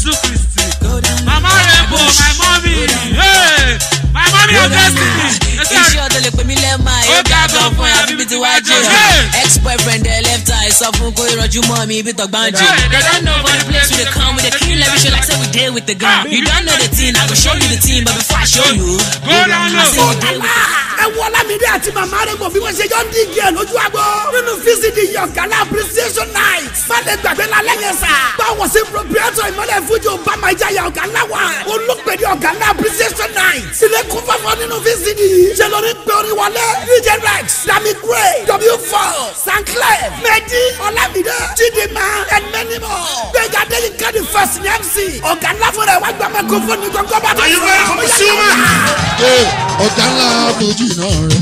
Jésù Kristi. Mama Rainbow, my mommy. Hey, my mommy of destiny. Ẹsẹ̀ iṣẹ́ ọ̀dọ́ lè pè mí lẹ́ẹ̀ma Ó yóò ga ká gan gan fún fún ẹ, ẹ bíbí tí wàá jẹ́ Hey! ex boyfriend ẹ left eye sọ fún kó ìrọ̀jú mọ́ mi ibi tọ̀gbọ́n jù. Hey, they don't know for the place we dey come we dey kill every show like say we dey with the gun. you don't know the thing i go show you the thing but before i show you. Go down I say low. we dey with the gun. ẹ wọ Ọlámídé àti màmá rẹ̀ mọ̀ bí wọ́n ṣe jọ ń díje ẹ̀ lójú àgbo. nínú vcd yọ̀gálá appreciation night. fàlẹ̀ gbàgbé lálẹ́ yẹn sà. báwo sí proprietor ìmọ̀lẹ̀ fújì obama ìjayà ọ̀gálá wa. olùpẹ̀lẹ̀ ọ̀gálá appreciation night. ilé kún fọ́fọ́ nínú vcd yìí. ṣe lórí pé orin wọlé. dj rex dami gray w4 sanclay medi Ọlámídé chidinma and many more. gbẹ̀gà dẹ́yìn kẹ́ni first ní mc. ọ̀gálá fúnra ẹ̀ wá gbàmẹ́ kó fún ní gbọ̀ngàn bá tó Are you sọ. ready for the human? Ee, ọ̀gá ńlá fojì náà rẹ̀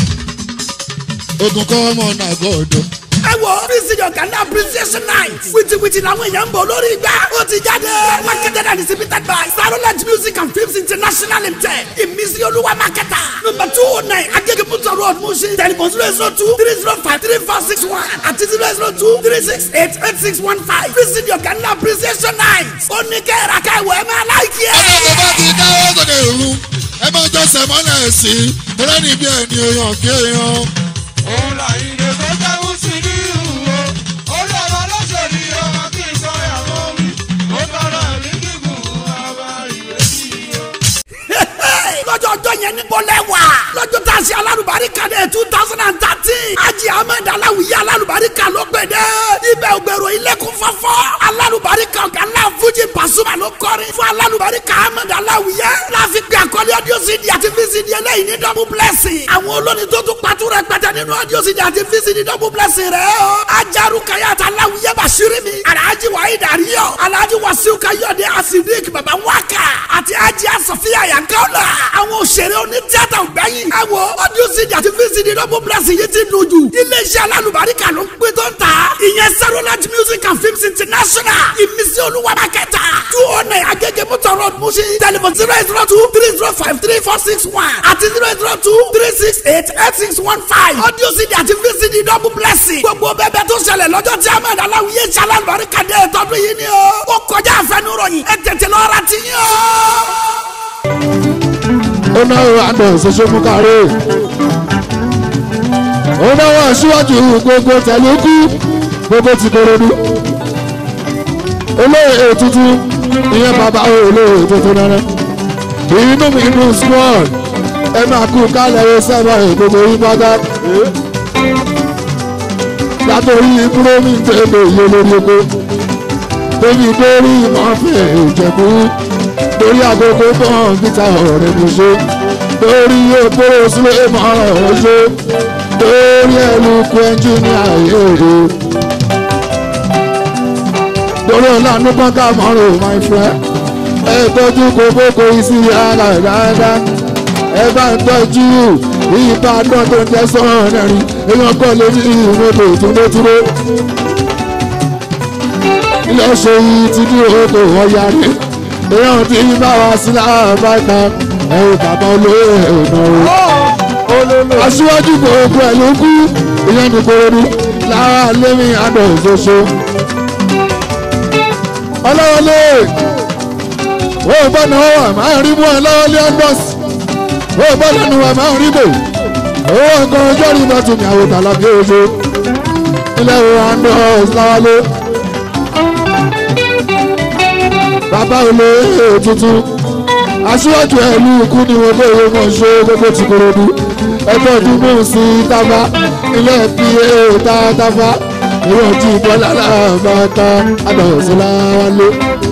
ogun kọ́ ọmọ náà gọ́ọ̀dọ̀. ẹ wo bísí ọ̀gá náà appreciation night wìtìwìtì làwọn èèyàn ń bọ̀ lórí igbá ó ti jáde marketed and distributed by starlight music and films international limited ìmísí olúwa marketer number two oh nine agégebuto road mushi telephone zero zero two three zero five three four six one àti zero zero two three six eight eight six one five bísí ọ̀gá náà appreciation night ó ní kẹ́ra káwọ́ ẹ máa láìkí ẹ̀. ọjọ́ tó bá ti dáwọ́ sókè òru ẹ máa jọ́sẹ̀ mọ́lẹ̀ sí i tẹ́lẹ̀ bí ẹni èèyàn kí èèyàn. òun là ìdè tó jẹ́wọ́ sí ní ìhùwò orí ọ̀rọ̀ lọ́sẹ̀ ni ọmọ kí n sọ ìyàwó mi ó tọrọ ẹ̀mí gígùn àbá ìrètí o. lọ́jọ́ ọjọ́ yẹn ní bọ́lẹ̀ wà. lọ́jọ́ tá a ṣe alálùbáríkà dé two thousand and thirteen. ajì ahmed aláwìyé alálùbáríkà ló gbé dé. ibẹ̀ ògbèrò ilẹ̀kùn fọ́fọ́. alálùbáríkà ọ̀gá ńlá fújì pàṣùmà ló kọrin fún alálùbáríkà ahmed aláwìyé. láfi pé àkọlé ọdún cd àti vcd eléyìí ní double blessing. àwọn olórin tó tún pàtó rẹ̀ pẹ̀tẹ́ nínú ọdún cd àti vcd double blessing rẹ̀ o. ajaru kayat aláwìyé bàṣírí mi. alhaji wahid ariyo alhaji wasiu kayode asidik baba waka àti ajì asọ̀fíà yankaula. àwọn òṣèré oní tíátà ògbẹ́yìn. ẹ wo audio cd àti vcd double blessing yìí ti dùn jù. iléeṣẹ́ alálùbáríkà ló ń pè tó ń ta. ìyẹn Starlight music and films international. ìmísí olúwa mákẹ́tà. two oh nine agége motor road mushi. telephone zero eight zero two three zero five three four six one àti zero eight zero two three six eight eight six one five. audio cd àti vcd double blessing. gbogbo bẹ́ẹ̀ tó ṣẹlẹ̀ lọ́jọ́ tí ahmed aláwìyé ṣe alálùbáríkà dé tọdún yìí ni o. ó kọjá àfẹnuròyìn ẹ tètè lọ́ọ́ ra tiyín o ó náwó àdó ṣoṣo mú kárí. ó náwó aṣíwájú gbogbo tẹ̀lókù gbogbo ti korodu. olóyè tuntun ìyẹn bàbá olóyè tuntun náà. inú mi inú small ẹ máa kú kálẹ̀ ẹ sábà gbogbo yín pátá. látòrí búrọ́mì tẹ̀lé iye lórí oko. tóbi dórí ìmọ̀ọ́fẹ́ ìjẹ̀bú torí agogo bọ́ọ̀n gíta ọ̀rẹ́ mo ṣe torí òpóró sílé mọ́ ọ̀rọ̀ ṣe torí ẹlùkù ẹnjìníà èrè torí ọ̀lànà pọ́ńkà mọ́rò my friend ẹ tọ́jú kókókó isi ara dáadáa ẹ bá ń tọ́jú ìbàdàn tó ń jẹ́ sọ́ọ̀rọ̀ rìn èèyàn kọ́ lé ní ìmọ̀tò ìtúndétúndé ilé ọ̀ṣọ́ yìí ti dúró tó ọ̀yà rẹ̀ èèyàn tí bá wa sí láàbáta ẹ̀rù bàbá olóyè ìnáwó. aṣíwájú gbogbo ẹ̀ ló kú ìyẹn ní korodu lára lémi àdó ṣoṣo. ọlọ́wọ́lé ó bá náà wà máa rí mú ẹ lọ́wọ́lé ọ́ndọ́sì ó bá lẹ́nu wà máa rí bò owó nǹkan ọjọ́ rí bá tún ní àwòtà lábí oṣù ilé ìwé ọ́ndọ́sì láwálé. bàbá olóyè tuntun aṣíwájú ẹlú ikú ni wọn bẹ ìwé wọn ṣe gbogbo ti korodu ẹgbẹ́ ọdún mú sí tábà ilé pa tábà ìwé ọtí bọ́lá làbàtà àdàwọ̀sọ́lá wálé.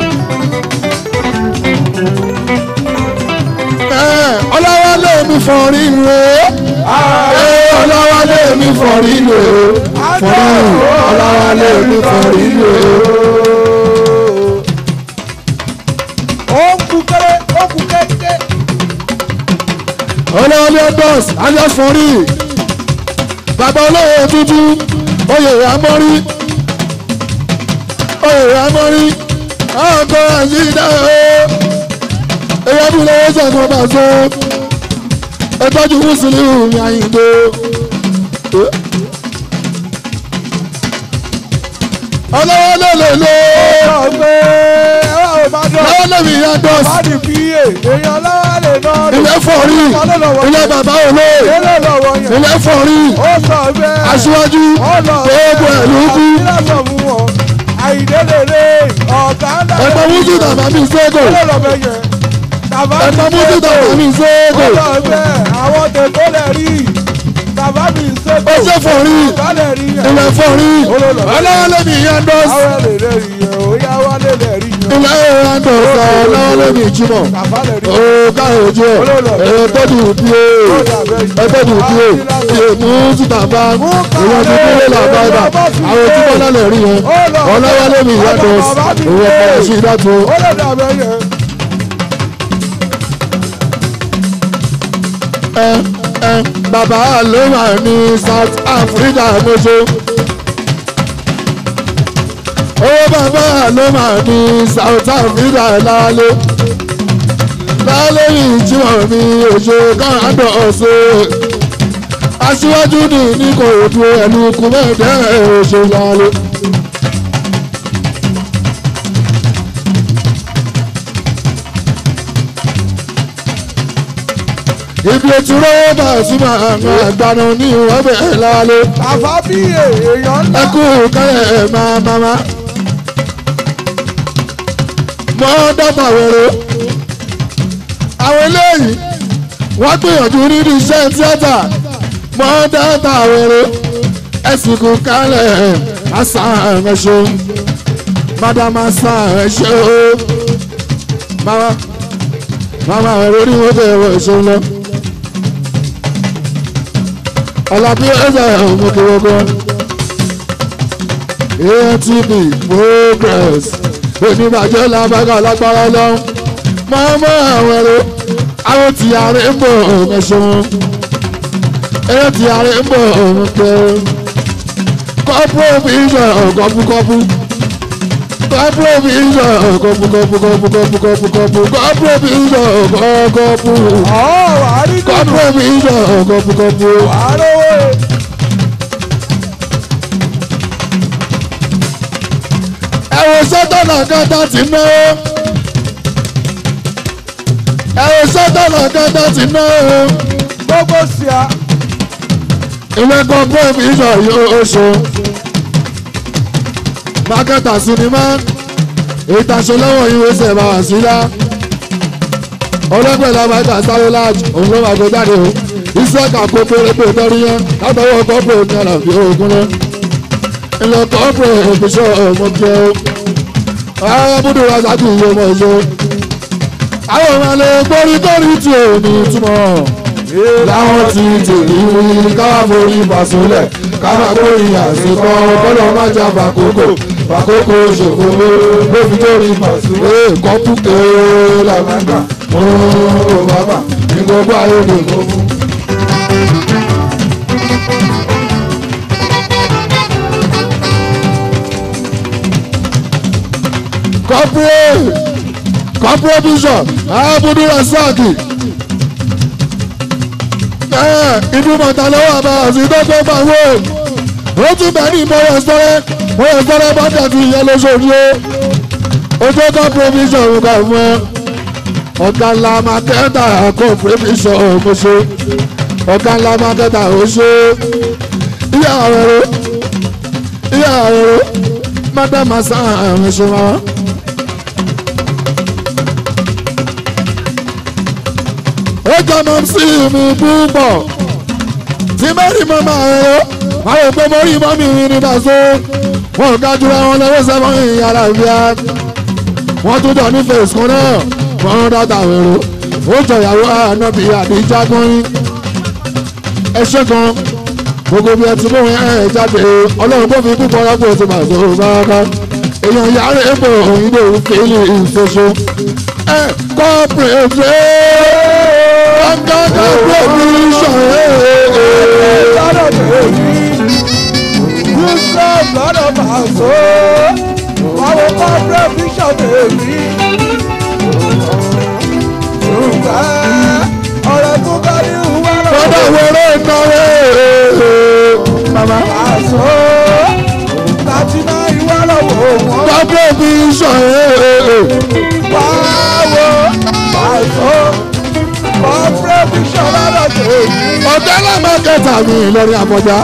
ọlọ́wálé mi fọ̀rí rẹ̀ ọlọ́wálé mi fọ̀rí rẹ̀ fọ̀rí ọlọ́wálé mi fọ̀rí rẹ̀. ó kú kéré ó kú kéńké. olóòlù bọ́s alẹ́fọ̀rí bàbá olóyè dúdú oyè amọ́rí oyè amọ́rí ọkọ̀ àyíká o èyí ọdún lọ́wọ́ sọ̀tún ọba so ẹtọ́jú mùsùlùmí àyìnbó. ọlọ́wọ́ lè lè lè ọgbẹ́ ọba yandos Bàdì PA, èèyàn lọ́wọ́ lè ná rè. ilé fọ̀rí ilé bàbá olóyè Ilé lọ́wọ́ yẹn. ilé fọ̀rí Ó sọ bẹ́ẹ̀. aṣíwájú gbogbo ẹ̀ ló kú Kílásọ̀ fún wọn. Àyìndé lèrè ọ̀gá ńlá. ẹ̀gbọ́n mújú tàbá mi sóko Ilé lọ́bẹ̀ yẹn. Tàbá mi ẹ̀gbọ́n mújú tàbá mi Ó sóko sọ bẹ́ẹ̀. Àwọn tèkó lè rí. Tàbá mi sèkó. ó ṣe fọ̀rí Ọ̀gá lè rí yẹn. ilé fọ̀rí ọlọ́wọ́lé mi yandos Àwọn lè lè rí yẹn. Ó yá wá lè lè rí yẹn. ilé yandos ọlọ́wọ́lé mi jùmọ̀ Tàbá lè rí ó káyọ̀ ojú ẹ̀ ẹ̀ tọ́jú bí ó ẹ̀ tọ́jú bí ó ẹ̀ mú tùtàbá èèyàn tó kéré làbáyà àwọn tí wọ́n lálẹ́ rí yẹn ọlọ́wọ́lé mi yandos òun ọ̀pọ̀ sí ìdájọ́ Ó lè dàbẹ̀ yẹn. ẹ ẹ bàbá ló wà ní South Africa mọ́ṣọ́ owó bàbá ló wà ní South Africa lálẹ́ lálẹ́ yìí tí wọ́n ní oṣù káàdọ̀ ọ̀sẹ̀ aṣíwájú ní ní kò du ẹnu kú mẹ́ẹ̀ẹ́dẹ́ oṣù lálẹ́. ibi ètò rọ́wọ́ bá a súnmọ́ àwọn àgbàna ní ìwọ́n bẹ̀rẹ̀ lálẹ́ Tàbá bí èèyàn ńlá. ẹkú kálẹ̀ ẹ̀ máa máma. mọ́ dọ́tà wẹ̀rẹ̀ àwọn eléyìí wọ́n gbìyànjú nínú iṣẹ́ tíátà mọ́ dọ́tà wẹ̀rẹ̀ ẹ̀sìnkú kálẹ̀ ẹ̀ àṣà ẹ̀ṣọ́ madama àṣà ẹ̀ṣọ́ mama mama wẹ̀rẹ̀ orí wọn bẹ̀rẹ̀ ẹ̀ṣọ́ lọ. Ọlábí ẹ̀sẹ̀ ọ̀mọ̀kẹ́wọ́gbọ́n. ATV progress oníbàjẹ́ làbàgà lágbára lọ́wọ́ máa mọ àwọn ẹ̀rọ àwọn tí ààrẹ ń bọ̀ ọ̀hún ṣeun ẹ̀rọ tí ààrẹ ń bọ̀ ọ̀hún kẹ́ kọ́pù vision kọ́pùkọ́pù kọ́pù vision kọ́pùkọ́pù kọ́pùkọ́pù kọ́pùkọ́pù kọ́pù vision kọ́pù Ọ̀ wà á rí nínú. kọ́pù vision kọ́pùkọ́pù. Wà á rówó. ẹ̀wọ̀n sọ́tọ̀nà kẹta ti náwó ẹ̀wọ̀n sọ́tọ̀nà kẹta ti náwó Gbogbo sí a. ilé kan bóòmù ìṣọ̀ yóò ṣe mákẹ́tà sinimá ìtàṣọlọ́wọ́ ìwé ṣẹ̀bà sílá ọlọ́pẹ̀lá máìkà sáré láàjì òun ló máa gbé jáde o iṣẹ́ kàkó pérépé tọ́rí yẹn látọwọ́ kọ́pọ̀ ní àlàfíà ogun náà ilẹ̀ kọ́pọ̀ òfìṣọ́ ọmọkẹ́ o àwọn búdú wa sáájú ìwé ọmọ ìṣó àwọn ọmọ ilé gbórígbórí tí ò ní túmọ̀ láwọn ti tèmi wí káwá forí ìbàsólẹ̀ káwá forí àsìkò kọ́lọ́ má jà fàkókò fàkókò ṣòfò ló fi tó rí ìbàsólẹ̀ kọ́pù kéé làgbàgbà mú bàbà ní gbogbo ayé lè kó fún. corporate corporate bishop abudu rasaki ibi mọ̀tà lọ́wọ́ àbá àti dọ́gbọ́n máa wò ó tún bẹ̀ ní ìmọ̀wé sọ́rẹ́ mọ̀wé sọ́rẹ́ bọ́dà ti yẹ lóṣooṣù ó ojú corporate bishop kà fún ẹ ọ̀gá ńlá mákẹ́tà corporate bishop mo ṣe ọ̀gá ńlá mákẹ́tà ó ṣe ìyá àwẹ̀rẹ̀ ìyá àwẹ̀rẹ̀ madam asan àwọn ṣe wọn. ó jọ mọ sí mi púpọ̀ tí mẹ́rin mọ́ máa ẹ̀rọ àwọn òpó mọ́rí mọ́ mi rí ní bàṣọ wọn ò ká jura wọn lọ́wọ́ sẹ́wọ̀n ìyàrá ìfíà wọ́n tún jọ ní fèsì kan náà wọ́n ń dáta ẹ̀rọ ó jọ ìyàwó ànábì àdìjá gbọ́nrín ẹ ṣe kan gbogbo bí ẹ ti mú ẹ jáde ọlọ́run kò fi púpọ̀ rọ́pò tí màá tó bá ká èèyàn yàrá èèpọ̀ òyìnbó fèlè ìṣoṣo ẹ kọ́ pèrè ọ̀gáńgá provision lọ́dọ̀ tèmi yusuf lọ́dọ̀ bàṣọ àwọn corporate bishop tèmi ṣùgbọ́n ọ̀rẹ́ tó bá ní ìwà lọ́dọ̀ lọ́dọ̀ wẹ̀rẹ̀ ìnáwó mama bàṣọ láti ná ìwà lọ́wọ́ wọn kọ́ provision wáwo mi lórí àbọ̀já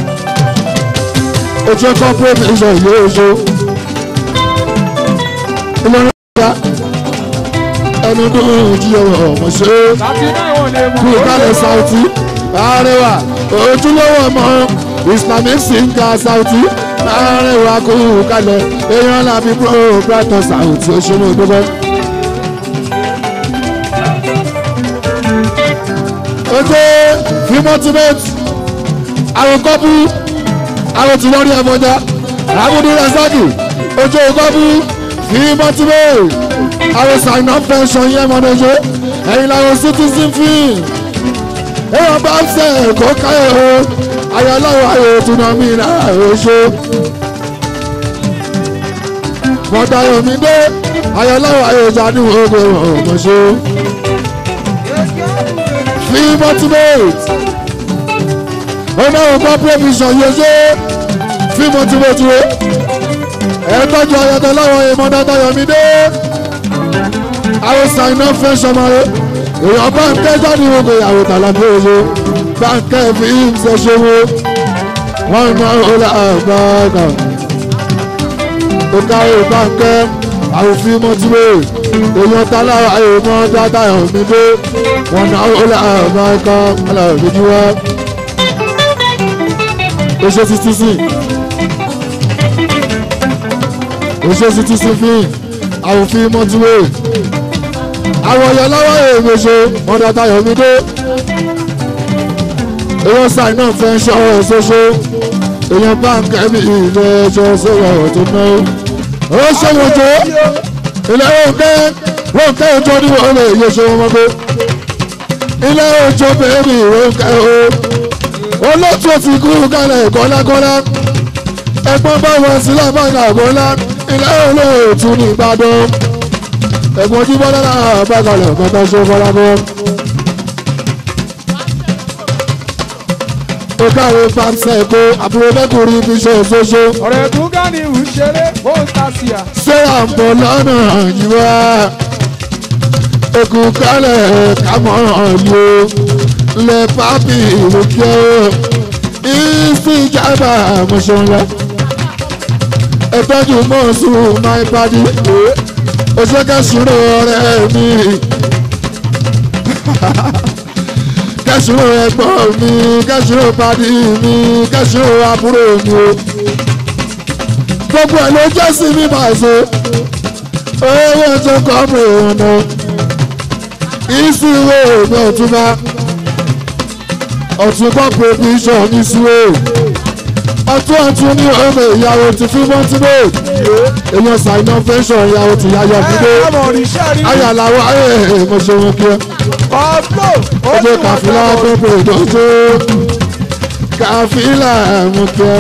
ojú ẹ̀kọ́ pírẹ́mìsọ̀ yóò oṣù ìlọrin àbọ̀já ẹni dùn jí ọ̀rọ̀ ọ̀mọ̀ ṣe é kú kálẹ̀ sáùtì àárẹ̀wà ojúlówó ọmọ islamic singer sáùtì àárẹ̀wà kú kálẹ̀ èèyàn làbí pro brighton sáùtì òṣèlú gbogbo. ojú fimotimate àwọn kọ́pù àwọn tí lórí ẹ̀fọ́já àbúdú rasaki ojú kọ́pù fimotimate àwọn sign up pension yẹn mọ́nẹ́jọ́ ẹ̀yin làwọn citizen fee èèyàn bá ń sẹ̀ kó káyọ̀ o ayọ̀láwọ̀ ayọ̀ tùnà mí náà oṣù mọ̀tàyọ̀mídé ayọ̀láwọ̀ ayọ̀ jáde ogun ọ̀mọ̀ṣọ́ free motivate ọmọ ògbà provision yóò ṣe free motivate wo ẹ tọ́jú ayọ̀tọ̀ láwọn èèmọ̀ mọ̀tàyọ̀mídé àwọn sign up fẹ́ sọmọlé èèyàn báńkẹ́ jáde gbogbo ìyàwó tàlàbí oṣù báńkẹ́ fi ń ṣẹṣẹ wo wọ́n mọ ọlá àgbàgà ó káwé báńkẹ́ àwòfin mọ́tìwé èèyàn tàlàwà èèmọ̀ dáadáa mi dé wọ́n náà ọlá àgbàgà alábìjú wa ó ṣe títí sí ó ṣe títí sí fíìn àwòfin mọ́tìwé àwọn ọ̀yọ́ lọ́wọ́ èèyàn ṣe ọ̀dọ̀ tayọ̀mídé èèyàn sáì náà fẹ́ ṣọ́ ọ̀rọ̀ ṣoṣo èèyàn báńkì ẹ̀mí ilé ẹjọ́ sọ̀rọ̀ ọ̀rọ̀ tó ná ó ṣòwò tó ilé òǹkẹ́ òǹkẹ́ òjò ní wọ́n lè yẹ ṣe wọn mọ́gbé ilé òjò bẹ́ẹ̀rì òǹkẹ́ o olóòtú ti kú kálẹ̀ kọ́lákọ́lá ẹ̀gbọ́n bá wọn sílẹ̀ báńkì àgọ́lá ilé olóòtú ní Ìbàdàn ẹ̀gbọ́n ojú bọ́lá náà bá kalẹ̀ ọ̀kan tó ṣe fọlá bọ́. ó káwé pàṣẹ èkó àbúrò mẹ́kùnrin fi ṣe òṣoṣo. ọ̀rẹ́ tó gá ni ìwú ṣeré ó ń ta sí à. ṣé àǹbọ̀ lọ́nà yíwá èkó kálẹ̀ kámọ́ ọ̀lẹ́ lẹ pápí ìròkè ìsì ìjàmbá àmúṣọ́nlá ẹ̀tọ́jú mọ́ọ̀sù máa ń padì oṣù kẹsùrù ọ̀rẹ́ mi kẹsùrù ẹ̀gbọ́n mi kẹsùrù padì mi kẹsùrù àbúrò mi o gbogbo ẹ̀ ló jẹ́ sí mi máa ṣe owó tó kọ́ mi ọ̀nà ìsúwò mi ọ̀túnba ọ̀túnba provision ní ìsúwò ọtún ọtún ní ọmọ ìyàwó ti fún mọ́tínú èèyàn ṣàìná fẹ́ṣọ̀ ìyàwó ti yáyọ gbígbé ẹ ọmọ òrìṣẹ́ rí. ayàláwọ̀ ayé mo ṣe wọn kí ẹ ọ̀pọ̀ ó ojú sì wọ́n kàfílà fẹ́ tó pè dójú kàfílà mo kí ẹ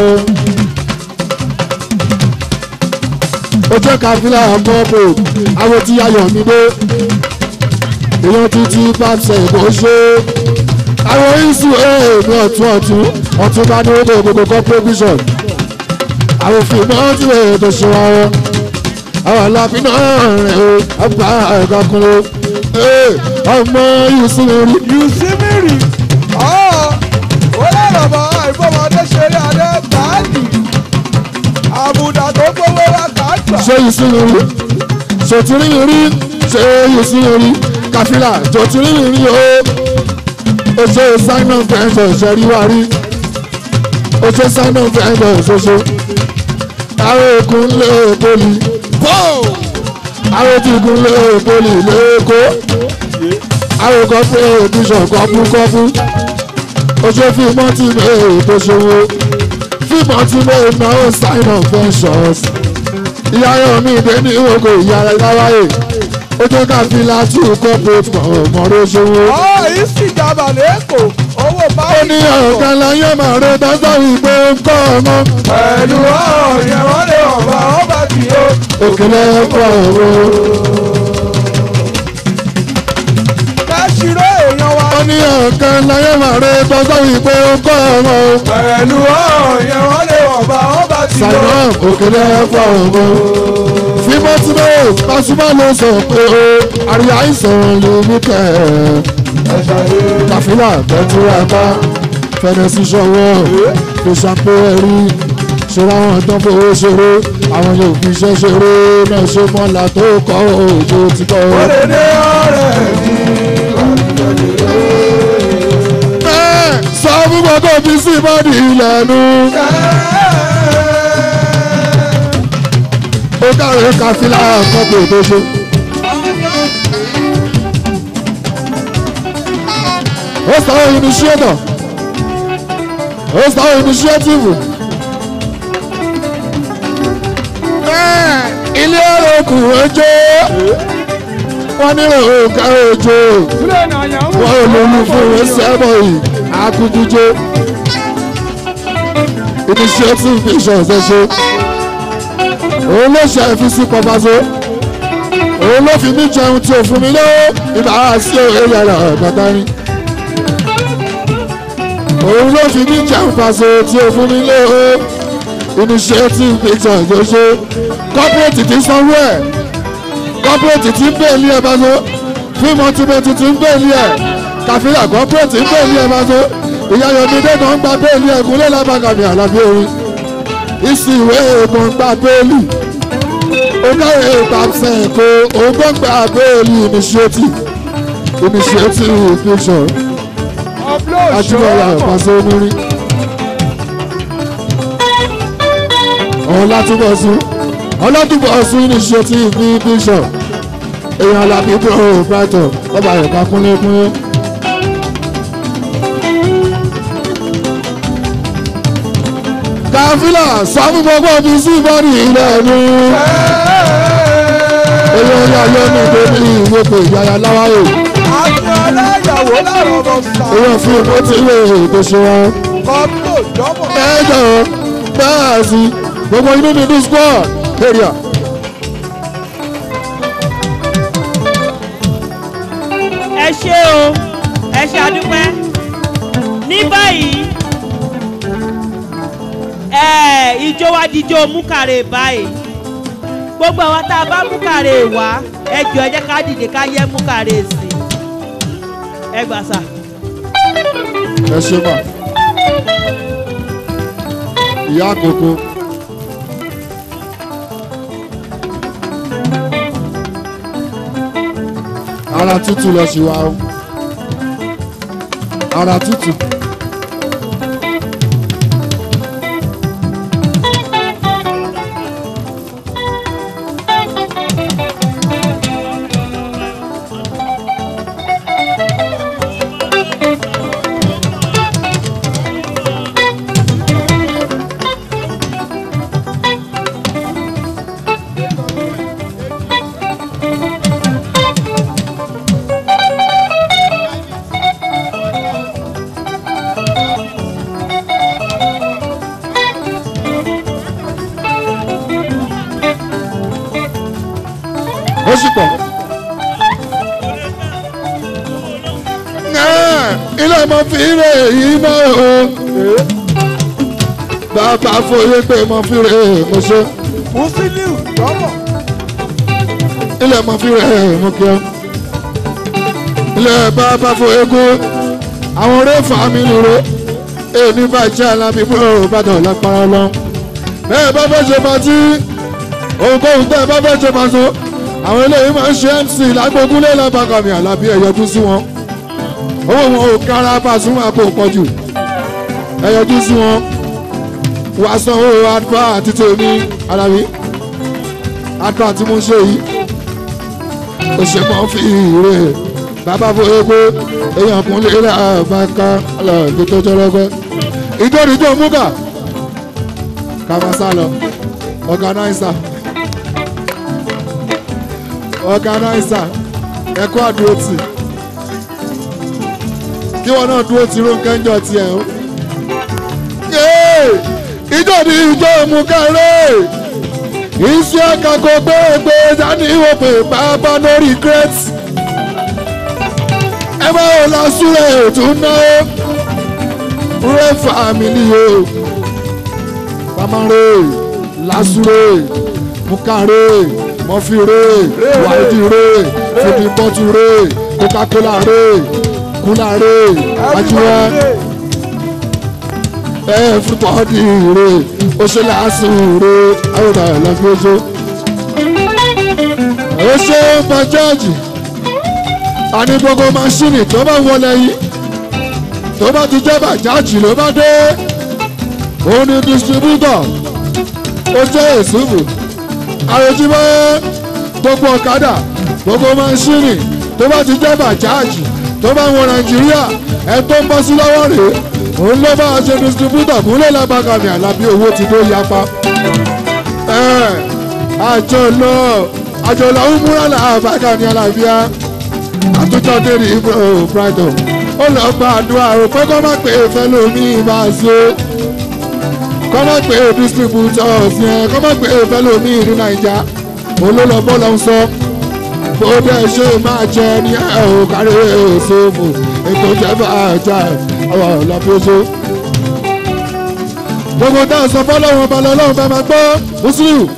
ojú kàfílà mọ́ pé àwọn tí yáyọ mi dé èèyàn títí bá ṣe bó ṣe àwọn isu èèmí ọ̀tún ọ̀tún ọ̀tún bá ní owó gbogbo competition àwọn fìmọ́ tí wọ́n tó ṣe wá wọn àwọn aláàfin náà rẹ̀ o àgbà ẹ̀ka kúnlẹ̀ ọmọ yìí sí mi rí you see me rí. ọ̀ ó lọ́rọ̀ bọ̀ àìfọmọdé ṣeré adé báàdì. àbùdá tó gbówó wá kàágbà. ṣé yìí sí mi rí ṣòtúrí mi rí ṣé yìí sí mi rí kàfílà ṣòtúrí mi rí o oṣù simon fẹ́ǹsọ̀ ṣẹ̀rí wá rí oṣù simon fẹ́ǹsọ̀ ṣoṣo àwọn òkun lé poli àwọn tí gun lé poli lẹ́kọ́ àwọn kọ́pù bíṣọ̀ kọ́pù kọ́pù oṣù fíìmọ́ tí mi tó ṣòwò fíìmọ́ tí mi náà simon fẹ́ǹsọ̀ ìyá ayọ̀ mi dé ní ìwòkò ìyá aláwáyé ó jẹ́ ká fi láti corporate mọ̀ọ́rọ́ ṣòwò. ọ̀ yìí sì jábà lẹ́kọ̀ọ́ owó ó báyìí. ní ọ̀kan láyé màá rẹ dáńtà wípé ń kọ́ ọmọ pẹ̀lú ọ̀rọ̀ yẹn wọ́n lè ọ̀bà ọba tì ó. òkèlè ẹ̀kọ́ ọ̀rọ̀. kẹ́sìrò èèyàn wa. ó ní ọ̀kan láyé màá rẹ dáńtà wípé ń kọ́ ọmọ pẹ̀lú ọ̀rọ̀ yẹn wọ́n lè ọ̀bà ọba tì ó. sàìnà òkèlè ẹ̀kọ́ ọ̀rọ̀. fímọ́tìmọ́ pàṣípà ló sọ pé ó àríyá àìsàn lè mí kẹ́ ẹ̀. kàfílà tẹ́tí ẹ̀ka fẹnẹsì ṣọwọ́ fèsàpé ẹ̀rí ṣọlá wọn tán fowó ṣeré àwọn yóò fi iṣẹ́ ṣeré náà ṣe mọ́lá tó kọ́ òjò ti kọ́. Òrèlé ọ̀rẹ́ mi. Ẹ, sọ fún gbogbo fi sí bọ́ọ̀dì ìlẹ̀nu. ó dáre káfílà kọ́pù tó ṣe. ó sọ initiator ó sọ initiative. Ẹ, ilé ọ̀rọ̀ kù ojú wọ́n nílò òkè ojú wọ́n olólù fún ẹsẹ̀bọ̀ yìí akúndújó initiative vision ṣẹṣẹ òun ló ṣe fi sí pọpaṣọ òun ló fi mí jẹun tí ò fún mi lọ́wọ́ ìbára sí òye yàrá ọ̀gọ́ta ni òun ló fi mí jẹun pàṣẹ tí ò fún mi lọ́wọ́ initiative vision ṣẹṣẹ corporate ti sanwó ẹ̀ corporate ti ń bẹ́ẹ̀lì ẹ̀ pàṣẹ fíìmù ọtúbẹ̀tì ti ń bẹ́ẹ̀lì ẹ̀ kàfíà corporate ń bẹ́ẹ̀lì ẹ̀ pàṣẹ ìyá yomide kan ń gba bẹ́ẹ̀lì ẹ̀ kúnlẹ̀ lábàgàmì àlàbí orin ìsì ìwé èèmọ̀ ń gba bẹ́ẹ̀lì ọgáyé ìpàṣẹ èkó ògbọ́n gba bẹ́ẹ̀lì initiative initiative vision ajúmọ̀lá ìpàṣẹ onírin ọ̀làtúbọ̀sùn ọlọ́dúnbọ̀sùn initiative vision èèyàn alábí bro brighton ọba ẹ̀ka kúnlẹ́kúnlẹ́. káfílà sọ́mú gbogbo fi sí bọ́ọ̀dì ilẹ̀ mi. èèyàn yà yọ ní ìdóbi ìwépe ìyáya láwáyé. Àti aláyàwó láwọn ọmọ sà. èèyàn fi ìwé tí ìwé ètò ṣe wọn. Kọ́ńtò jọ́mọ̀. ẹ jọ bẹ́ẹ̀ sí gbogbo inú mi ní squad area. ẹ ṣé o ẹ ṣe àdúpẹ́ ní báyìí ẹ ìjó wa dijó múkàrè báyìí gbogbo àwọn tá a bá múkàrè wá ẹ jọ ẹ jẹ́ ká dìde ká yẹ múkàrè sí ẹ gbà sà. ẹ ṣe mà ìyá àkókò ara tútù lọ sí wa o ara tútù ó sì pọ̀. Náà, ilé ọmọ fi rè yìí mọ́ o. bàbá fòye pé mo fi rè mo ṣe. Musiliu jọ́mọ̀. ilé ọmọ fi rè mo kí ọ. ilé bàbá fòye kú àwọn ọ̀rẹ́ fàmí nìro èyí bàjẹ́ alábí búrò bàdàn lápára lọ. bẹ́ẹ̀ bá fẹ́ ṣe pàtí ohunkóhun tẹ́ ẹ bá fẹ́ ṣe pàṣọ àwọn eléyìí máa ń ṣe mc lágbógúnlé lábàkàmì àlàbí ẹ̀yọjú sí wọn owó wọn ò kára Pasuma kò pọ̀ jù ẹ̀yọjú sí wọn wà sanwó adfa àti tèmi alábí adfa tí mo ń ṣe yìí ó ṣe mọ́ fi ìrè bàbá fún egbò èèyàn kún lè rà bá ká lọ́ọ̀dún tó jọlọ́gbẹ́ ìjọ́rìjọ́ múgà kàmásá lọ organizer organizer ẹkọ àdúró tì kí wọn náà dúró ti rónkẹ́ ń jọ tiẹ̀ o. ìjọ ni ìjọ mú kẹrẹ iṣẹ́ kakọ gbẹ́gbẹ́ dání ìwòpè bàbá no regret ẹ máa wò lásùrẹ̀ ètò náà rẹ fàmìlì o pamare lásùrẹ̀ mukare mọfire wàídìre fúnibọ́túre coca-cola re kúlà re ajíwẹ́ everybody re ó ṣe láásù re àwọn ọ̀dà lọ́fíọ́sọ. ó ṣe bàjáàjì àní gbogbo máṣíìnì tó bá wọlé yìí tó bá ti jẹ́ bàjáàjì ló bá dé òun ni distributor ó jẹ́ èsùnfù àròjúmọ́ gbogbo ọ̀kadà gbogbo máṣíìnì tó bá ti jẹ́ bàjáàjì tó bá wọ nàìjíríà ẹ tó ń bọ́ sí lọ́wọ́ rèé òun ló bá ṣe distributor kúnlẹ̀ lábàkàmì àlàbí owó ti tó yapa. àjọ lọ àjọ lọ ń múra làbàkàmì àlàbíà àtúntò dèrè ibro brighton ó lọ gba àdúrà rò pé kọ́ má pè é fẹ́ lómi ìbá ṣe kọ́ má pè é distributor ọ̀sìn kọ́ má pè é fẹ́ lómi ìlú nàìjà òun ló lọ bọ́ lọ sọ bó dẹ̀ ṣe máa jẹ ní ẹ̀ ò kárí èsòfò ètò ìjẹba àjà àwọn ọ̀làbíọ́sọ. gbogbo táwọn sọ fọlọ́run balẹ̀ ọlọ́run bá máa gbọ́ mùsùlùmí.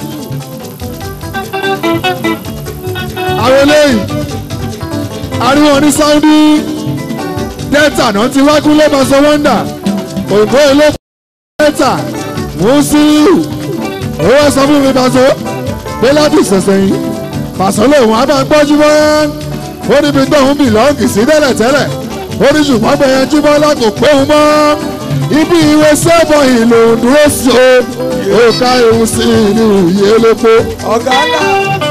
àwọn eléyìí ariwo ní saudi delta náà ti wákú lẹ́bàá sọ wọ́ndà òyìnbó ilé delta mùsùlùmí owó sọ fún mi bàtó pé láti ìṣẹ̀ṣẹ̀ yìí pàṣẹ lòun á bá gbọ́jú mọ́ ó níbi tóun bìlọ́ọ̀gì sí tẹ́lẹ̀tẹ́lẹ̀ ó ní ṣùgbọ́n bẹ̀yẹn jùmọ́lá kò pé òun mọ́ ibi ìwé sẹ́fọ̀ ìlò dúró sí o ó ká ewu sí ìlú ìyé lépo. ọ̀gá ńlá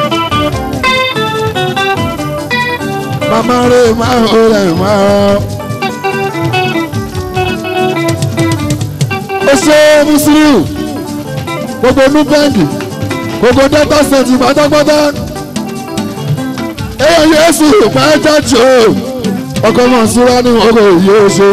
màmá rẹ̀ máa ń rẹ̀ máa rán. ó ṣe mùsùlùmí gbogbo nubẹ́ǹdì gbogbo delta state pátápátá èèyàn yéésù pàjájò ọkọ mọ̀ síra ní ọkọ̀ òye oṣù.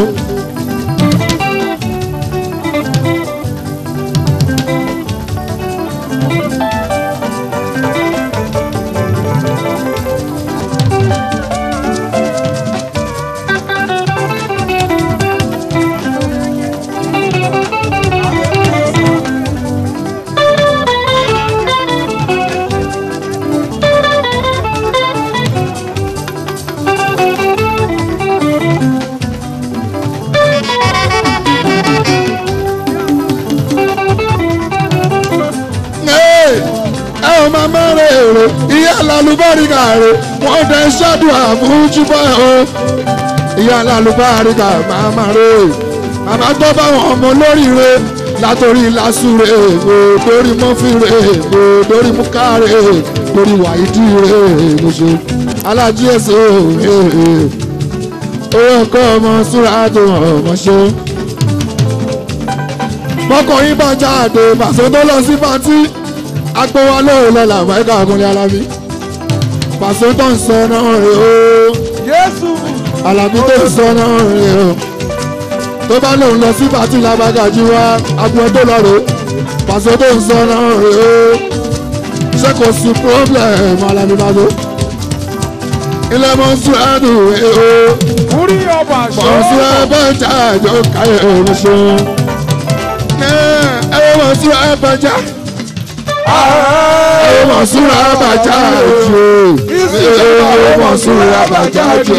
ẹ ò máa mẹ́rẹ̀ èrò ìyá lálùbáríkà rẹ̀ wọ́n dẹ̀ ṣàdùn àmújúbọ̀ o ìyá lálùbáríkà máa máa rẹ̀ màmá tó bá wọn ọmọ lóríire látòrí lásùrè ègbò lórí mọ́fìrè ègbò lórí múkàrè lórí wàyídì rẹ̀ ègbò ṣe alájí èso owó ọkọ ọmọ súra tó ọmọ ṣe mọkànlín bá jáde pàṣẹ tó lọ sí pátí agbówá lóòrùn lọ́la àbáyíká ọkùnrin alábí pàṣẹ tó ń sọ náà rè ó yéésù alábí tó ń sọ náà rè ó tó bá lòun lọ sí pátí lábàgàjì wá agbọn tó lọ rè ó pàṣẹ tó ń sọ náà rè ó ṣé kò sí problem alábí bá tó ilé mọ́sùlùmí rè ó orí ọba mọ́sùlùmí bá jáde ó káyọ̀ òun ṣe ẹ ẹ mọ́sùlùmí bá jáde ọmọ súra bàjá jù ọmọ súra bàjá jù.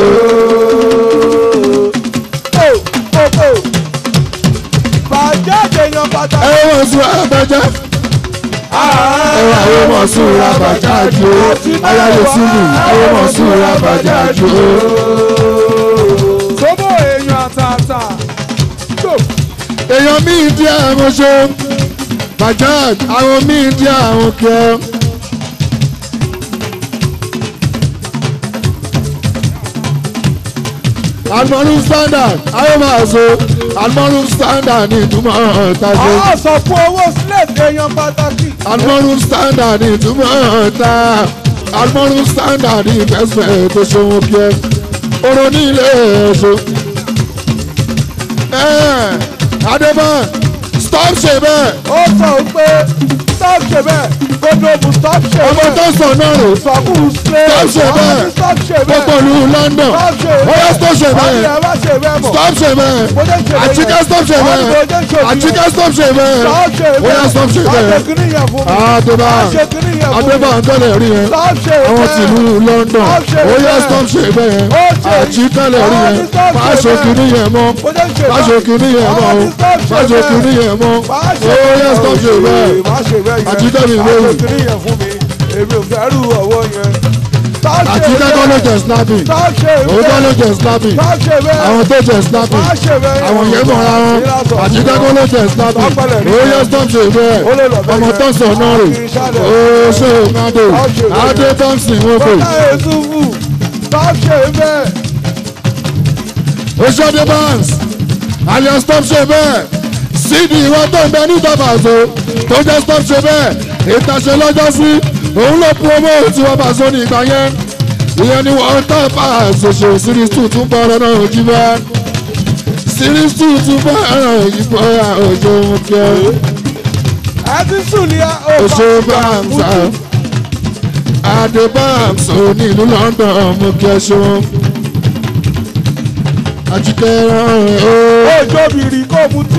bàjẹ́ èèyàn pàtàkì. ọmọ súra bàjá. ẹwà ọmọ súra bàjá jù ayáyé sílù ọmọ súra bàjá jù. sọ́bọ̀ èèyàn àtàtà. èèyàn míì díẹ̀ àwọn ṣe bàjá àwọn míì díẹ̀ àwọn kẹ́. almọ́rún standard ayé máa so almọ́rún standard ní ìtumọ̀ ọ̀tàṣe àwọn sọ fún owó slate èèyàn pàtàkì. almọ́rún standard ní ìtumọ̀ ọ̀tà almọ́rún standard ní ìfẹsẹ̀ tó ṣòwò kí ẹ oró ní ilé ẹ̀ṣọ́. adébọ̀n stop ṣe bẹ́ẹ̀ ó sọ pé stop ṣe bẹ́ẹ̀ gbogbo stop ṣe ọmọ bẹ́ẹ̀. tó sọ náà rè sọkùn ṣe Stop ṣe bẹ́ẹ̀. stop ṣe gbogbo bẹ́ẹ̀. ìlú London stop ṣe ó yẹ tó ṣe bẹ́ẹ̀. bẹ́ẹ̀ ọ̀rẹ́ ẹ má ṣe bẹ́ẹ̀ mọ̀. stop ṣe bẹ́ẹ̀ bó ṣe ń ṣe àjíkẹ́ stop ṣe Wọ́n ní bó bẹ́ẹ̀ ṣe ń ṣe òbí àjíkẹ́ stop ṣe bẹ́ẹ̀ Stop ṣe ó yá stop ṣe Stop ṣe bẹ́ẹ̀ kíní yẹn fún mi. àdébà Stop ṣe kíní yẹn fún mi. àdébà ń tẹ́lẹ̀ rí yẹn Stop ṣe àwọn bẹ́ẹ̀. tìlú London Stop ṣe ó yá bẹ́ẹ̀. stop ṣe bẹ́ẹ̀ Ó ṣe. àjíkẹ́lẹ̀ rí Wọ́n yẹn ní stop ṣe má ṣe bẹ́ẹ̀. kíní yẹn mọ́ bó ṣe ń ṣe má ṣe kíní yẹn mọ́ Wọ́n o ní stop ṣe má ṣe bẹ́ẹ̀. kíní yẹn mọ́ Má ó ṣe yá stop ṣe bẹ́ẹ̀ Má ṣe bẹ́ẹ̀ yẹn. Àjíkẹ́ mi Má lóyún. ṣe kíní yẹn fún mi. Èmi ò fẹ́ rú ọwọ́ yẹn. Stop ṣe àjíkẹ́ kọ́ ló bẹ́ẹ̀. jẹ snapping Stop ṣe òun kọ́ ló bẹ́ẹ̀. jẹ snapping Stop ṣe bẹ́ẹ̀. àwọn tó jẹ snapping Má ṣe bẹ́ẹ̀ yẹn. àwọn yẹn mọ̀ ara wọn Ìlàsọ̀ àjíkẹ́ kọ́ ló jẹ snapping Tọ́pẹ̀lẹ̀ rí ó yá yẹn. stop ṣe bẹ́ẹ̀ Ó lè lọ bẹ́ẹ̀ ọmọ yẹn. tó sọ náà rè Kì í ṣàlẹ̀. ó ṣe òmàdò Stop ṣe bẹ́ẹ̀. adé thompson wọ́n pè Bọ́lá Yusufu. Stop ṣe bẹ́ẹ̀. oṣooṣe banks alias stop ṣe bẹ́ẹ̀ sídi ìwọ tó ń bẹ ní ìjọbaṣọ tó jẹ́ stop ṣe bẹ́ẹ̀ ìtàṣe lọ́jọ́ sí òun ló promote tí wọ́n bá so ní ìgbà yẹn ìyẹn ni wọ́n tán pa àṣẹṣe series two tún bọ́ ọ̀rọ̀ náà jí bá series two tún bọ́ ọ̀rọ̀ yìí bọ́ òjò wọn kí ẹ Ẹ ti sùn ní oṣù banks adé banks ò ní ìlú London mú kí ẹ ṣe wọn àjíkẹ́ rán ẹ̀ ó. Òjò bìrì kò mutí.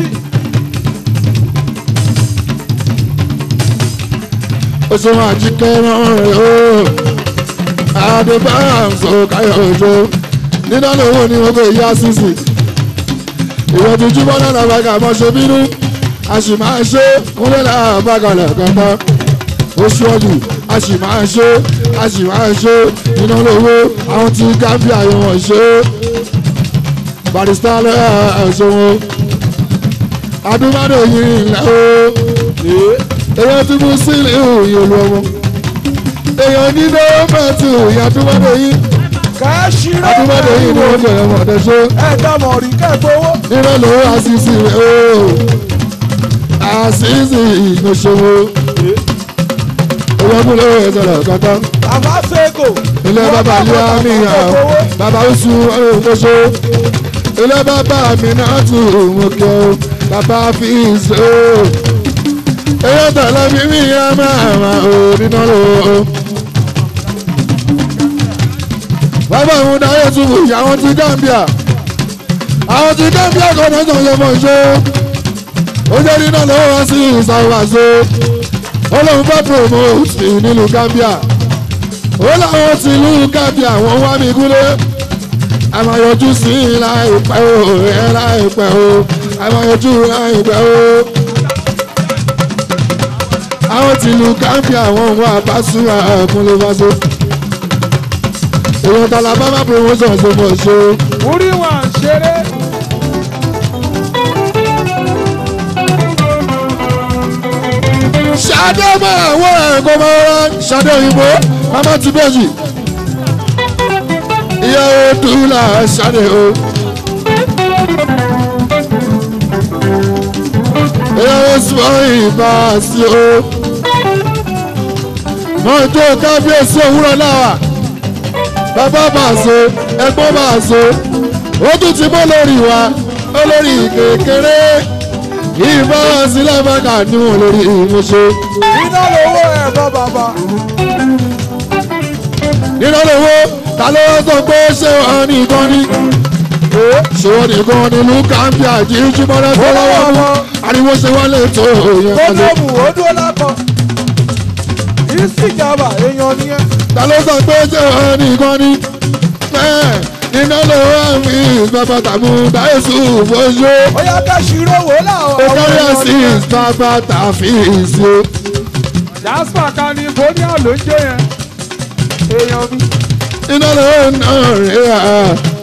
oṣù àjíkẹ́ rán rẹ̀ o adébáyàmsó káyọ̀ òjò nínú lówó ni wọ́n kò yá sísì ìwọ́n ti náà làbàgà mọ́ ṣe bínú a sì máa ṣe kúnlẹ̀ làbàgà lẹ́kọ̀ọ́ta oṣù ọdún a sì máa ṣe a sì máa ṣe nínú lówó àwọn tí Gambia yóò wọ́n ṣe barista lọ́yà ẹ̀ṣọ́ wọn adúmọ̀dé yìí ńlá o èèyàn tí mo sí ilé òòyìn olú ọmọ èèyàn ní dọ́ọ̀mẹ̀tì òòyìn adúmọ̀dé yìí Kẹ́sìrò adúmọ̀dé yìí ni wọ́n bẹ̀rẹ̀ mọ̀dẹ́ ṣe Ẹ̀dá mọ̀rí kẹ́gbowó. nínú lówó àṣìṣe rẹ̀ o àṣìṣe ìgbésòwò owó múlò ìṣẹ̀lẹ̀ kankan Bàbá Sego. ilé bàbá ilé àmì hàn bàbá oṣù ọ̀rọ̀mọṣọ ilé bàbá mi náà tù wọ́n kẹ́ o bàbá fi ṣe o èyí tẹ̀lé mi mi yá máa ma ò nínú lò ó. bàbá òun dáyé tún wù yà àwọn ti Gambia àwọn ti Gambia kọ́ náà sọ̀rọ̀ mọ̀ ṣe ó jẹ́ nínú lọ́wọ́ wá sí ìsàwàṣe ó lóun fẹ́ promote nílùú Gambia ó láwọn ti ìlú Gambia wọ́n wá mi gúlé àmàyọjú sí i láìpẹ́ o ẹ láìpẹ́ o àmàyọjú láìpẹ́ o àwọn ti ìlú Gambia wọ́n wá báṣu àkúnlé fáṣọ èèyàn tàlà bábà promotion ṣe mọ̀ ṣe Orí wa ń ṣeré. ṣadé mọ àwọn ẹ̀kọ́ máa wá ṣadé òyìnbó mama ti bẹ́ẹ̀jì ìyàwó dùlà ṣadé o. ìyàwó sọ ìbá sí o. mọ́tò kábíyèsí òwúrọ̀ náà bàbá bàṣọ ẹ̀gbọ́n bàṣọ ó tún ti bọ́ lórí wa olórí kékeré ìbá sílẹ̀ bàkà ní wọn lórí ìmúṣe. Iná lówó ẹ̀bọ bàbá. nínú lówó ta ló sọ pé ṣé wọn nìkan ni ṣé wọn nìkan ni lukambi àjíjú mọ́lẹ́ tó lọ́wọ́ mú ariwo ṣe wọ́n lè tó òyìn kan lé. Gbogbo ó dúró lápọ̀. Ìsìjàmbá èèyàn nìyẹn. ta ló sọ pé ṣé wọn nìkan ni bẹ́ẹ̀ nínú lówó àmì bàbá tàbí dáìsù fojú Ó yá kẹ́sìrò wò láwọn. ó kárí àṣìṣ bàbá tàfi ìṣó. Jasper kan ní Bóníà ló ń jẹ́ yẹn. Èèyàn mi. iná lówó náà rẹ̀ á.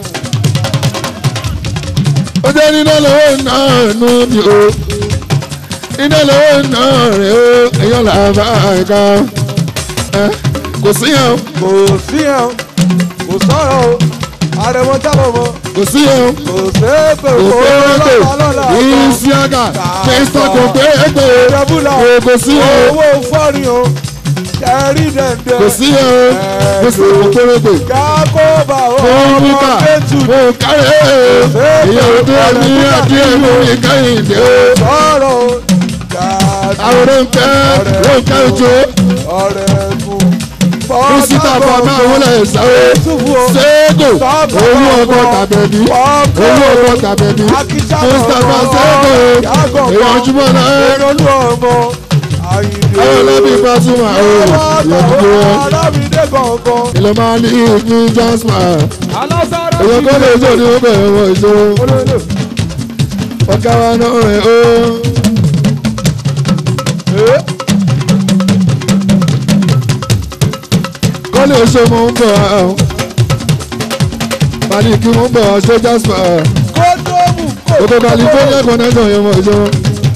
ó jẹ́ nínú lówó náà nù mí o. iná lówó náà rẹ̀ ó èèyàn làbá ẹ̀ka. ẹ kò sí yẹn o Kò sí ẹ̀ o. Kò sọ̀rọ̀ o. Àrẹ̀mọ jábọ̀ mọ́. kò sí yẹn o. Kò séèpè kò kò péréte lọ́la lọ́la. ìsíága kristo kò péréte Ìjẹ́bùlà. kò kò sí yẹn o. Owó fọ́rin o. Kẹ̀rí dẹ̀ndẹ̀. kò sí yẹn o. kò sí kò péréte. Kákóbà o. fún Ọmọ bíkà Kétù. fún kárẹ̀ ìyàwó tó ní adé mú ìkẹyìndé o. Sọ̀rọ̀ o. Gàdú. àwòrán ń pẹ́ ló ń ká ojú ọ̀rẹ́ fún. mísítà bàbá àwọn ẹ̀ sáré Túfú o. ṣé sego owó ọkọ tàbẹ̀bí owó ọkọ tàbẹ̀bí mustapha sego èèyàn jùmọ̀ náà Ìrọ̀lú ọmọ Àyìndé. ayọ̀ lẹ́bí Pasuma o ìyọ̀dúdú wọn Alábìdé gangan. ilẹ̀ máa ní ní jasma Alásàrò èèyàn kọ́ lè jọ ní ọbẹ̀ ẹ̀wọ̀n ìṣòro olóòlò. ọ̀gá wa náà rẹ̀ o. kọ́lé oṣù mo ń bọ̀ ọ́ baliki mo ń bọ̀ ọ́ ṣé jasper Kódómù kò. gbogbo california connection yẹn mọ̀ ìṣòro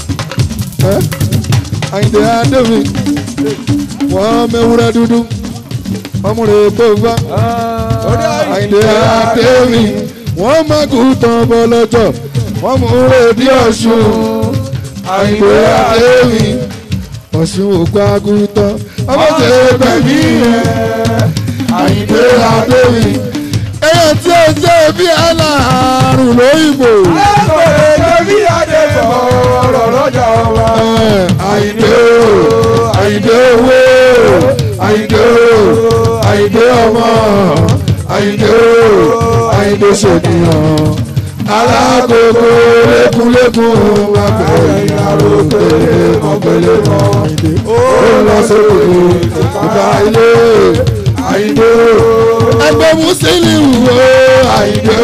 àyìndé adémi wọ́n mẹ́wúrẹ́ dúdú ọmúre gbógbá àyìndé adémi wọ́n mẹ́kù tán bọ́ lọ́jọ́ wọ́n mú rédí ọ̀ṣun àyìndé adémi ọ̀ṣun ògbà gútọ́ ọmọ tẹ̀ gbẹ̀mí rẹ̀ àyìndé adémi èyàn tí ó jẹ́ bí aláàrùn lóyìnbó. Ẹ̀kọ́rẹ́ lórí àdébọ̀ ọ̀rọ̀ lọ́jà wa. àyìndé o àyìndé owó àyìndé o àyìndé ọmọ àyìndé o àyìndé ṣènìyàn alágogo lékúlékún abẹ́rẹ́ àròkè mọ̀gbẹ́lẹ́ mọ̀ àyìndé ó lọ sókè ìgbà ilé àyìndé o ẹgbẹ́ mùsùlùmí wo àyìndé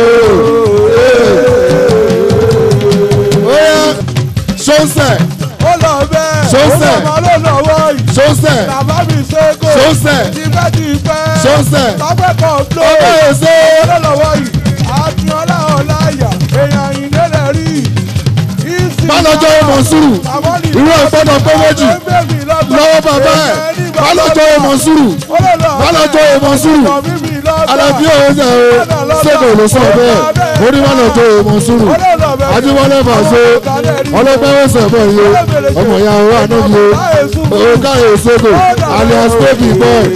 o. ó yá sọ́nsẹ̀ Ó lọ bẹ́ẹ̀. Sọ́sẹ̀. Ó lọ lọ lọ́wọ́ yìí. sọ́nsẹ̀ Bàbá mi ṣẹ́gun. sọ́nsẹ̀ Tipẹ́tipẹ́. sọ́nsẹ̀ Tọ́pẹ́ kan ló. ọmọ èso Ó lọ lọ́wọ́ yìí. Akínọ́lá Ọláyà. Èèyàn Àyìndé lẹ̀ rí. Ìsìn bálọ́jọ́ ọmọ sùúrù Àmọ́lì. irú ìgbọ́dọ̀ pé méjì lọ́wọ́ bàbá ẹ̀ bálọ́jọ́ ọmọ sùúrù bálọ́jọ́ ọmọ sùúrù alábí òun ṣe o ṣègùn ló sọ bẹ́ẹ̀ ó ní bálọ́jọ́ ọmọ sùúrù adéwọlé fàṣọ ọlọ́pẹ́ ọ̀sẹ̀ bọ̀ yìí ọmọ ìyá wa níbi o káyọ̀ ṣègùn alias baby boy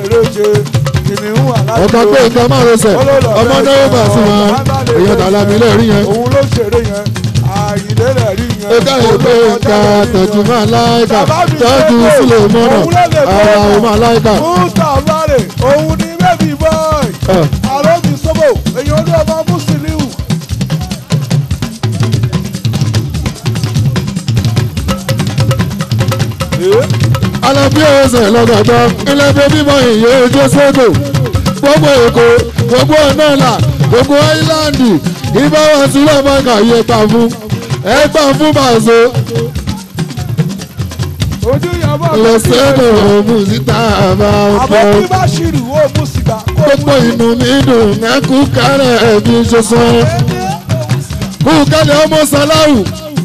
ọ̀gá pé nǹkan máa lọ sẹ̀ ọmọ náà bá sí wọn èèyàn tààlà mi lẹ́rìí yẹn òun ló ṣeré yẹn àyìnlé rẹ̀ rí yẹn. ó káyọ̀ pé nǹkan tọ́jú máa láìka tọ́jú sílẹ̀ mọ́nà ara ò máa láìka. mustapha rè òun ni baby boy àròbí sọ́bò èèyàn ní ọmọ mùsùlùmí. alábí ọ̀sẹ̀ lọ́gàdọ́ ilé bébí mọ ìyè ojú sódò gbogbo èkó gbogbo ọ̀nàlà gbogbo áìláńdì ibà wọn sí lọ́mọ kàyé gbà fún ẹ gbà fún bàzó ojú yàrá lọ́sẹ̀dọ̀ ọ̀mù síta àbá ọ̀pọ̀ àbọ̀ bí bá ṣìrì ó mú sìgá. gbogbo inú mi dùn mẹ́kú kárẹ̀ ẹ̀bí ṣoṣan kú kálẹ̀ ọmọ sàláwù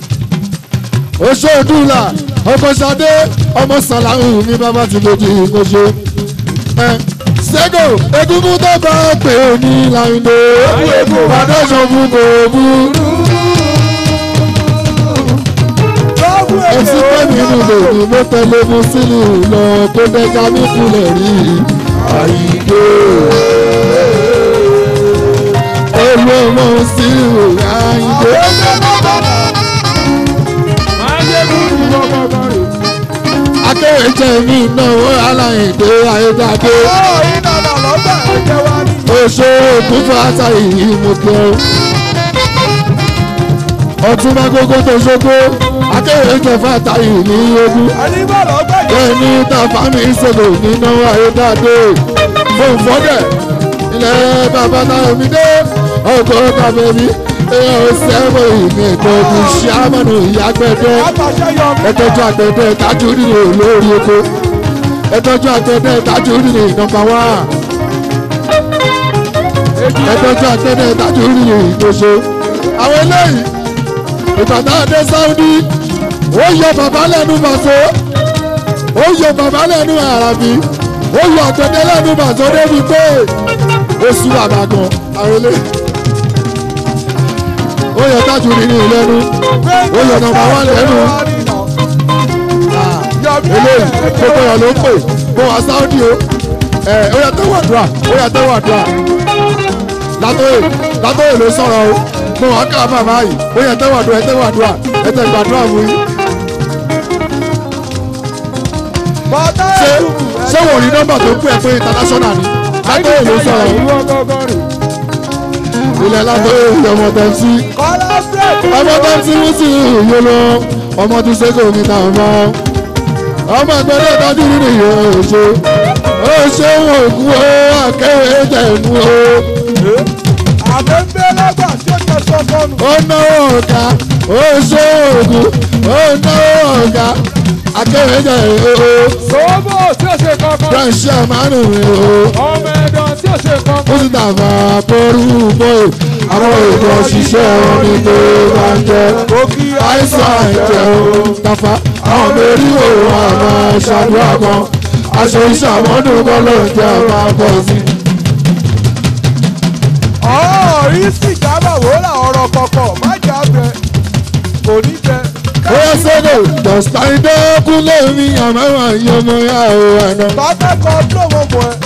oṣoodùlà ọkọ ṣadé ọmọ sàláwù ní bàbá tí mo di ìkọṣe sẹ́gò egungun tó bá pè é ní láìdé fàdéṣọ fún kò burú ẹtí pẹ́ẹ́mì inú lòdì ló tẹ̀lé mú sílù lọ kó dẹ́ka mí kulẹ̀ rí àyíké olú ọmọ sílù àyíké. akéwì jẹ́ mi náà aláìdé ayédáadé oṣù òkúfà àtàyè mo kẹ́ ọ́ ọtún bá gógó tó ṣógó akéwì kẹfà àtàyè ní ogún bẹ́ẹ̀ni tàfà mi ìṣòro nínú ayédáadé fún fọ́dẹ̀ ilẹ̀ bàbá náà mi dé ọkọ̀ tàbẹ̀mí èèyàn ò sẹ́wọ̀n ìmì ètò ọdún ṣàmánù ìyàgbẹ́dẹ́ ẹtọ́jú àgbẹ̀dẹ́ tájú nínú lórí oko ẹtọ́jú àgbẹ̀dẹ́ tájú nínú nọ́mbà wá ẹtọ́jú àgbẹ̀dẹ́ tájú nínú ìgbésẹ̀ àwọn eléyìí ìbàdàn adé sáúdí ó yọ bàbá lẹ́nu bàṣọ ó yọ bàbá lẹ́nu àràbí ó yọ àgbẹ̀dẹ́ lẹ́nu bàṣọ débi pé ó sú bàbá gan àwọn eléyìí ó yọ tájú nínú ìlẹ́nu ó yọ nọ́mbà wá lẹ́nu eléyìí gbogbo yàn ló ń pè mo wà sáúdì o ẹ ó yà tẹ́wọ̀ àdúrà ó yà tẹ́wọ̀ àdúrà látọ̀yè látọ̀yè ló sọ̀rọ̀ o mo wà ká bàbá yìí ó yà tẹ́wọ̀ àdúrà ẹ tẹ́wọ̀ àdúrà ẹ tẹ́ gbàdúrà fún yín. ṣé ṣé wò ní nọ́mbà tó pè é pé international ni látọ̀yè ló sọ̀rọ̀ o ilẹ̀ lábẹ́ ọmọ tẹ̀sí kọ́lá bẹ́ẹ̀ ọmọ tẹ̀sí mú sí ìyó lọ ọmọ tí sẹ́kọ̀ mi ta ọmọ ọmọ ìgbẹ́lẹ̀ tọ́jú nínú ìyó ṣe ó ṣe wọn òkú ó akẹ́wé jẹ̀ mú ó àbẹ̀bẹ̀ lọ́gbà tí ó jẹ sọ́kọ́nù. ó náwó ọ̀gá ó ṣe òkú ó náwó ọ̀gá akẹ́wé jẹ̀ ó sọ́bọ̀ tí ó ṣe kankan. ránṣẹ́ àmánù rẹ̀ ó. ọmọ ẹ̀dọ̀ tí ó ṣe ó kankan. sì tàfà pẹ̀lú bóyè àwọn èèyàn ṣiṣẹ́ wọn ní tó bá ń jẹ òkì àìsàn àìjẹ o tàfà àwọn mẹ́rin òun àmọ́ ṣàdúrà kan aṣọ iṣẹ́ àmọ́dún kan ló ń jẹ́ àmọ́ bọ̀ sí. ọ̀ọ́ rí sìgá bà wòlà ọ̀rọ̀ kọ̀kọ̀ má jà bẹ̀ kò ní bẹ̀. bóyá sọ́dọ̀ dọ̀sítà ìdẹ́kùn lèmi àmọ́ àwọn ọmọ yà ó àná. bàbá kan tó mọ̀ mọ̀ ẹ́.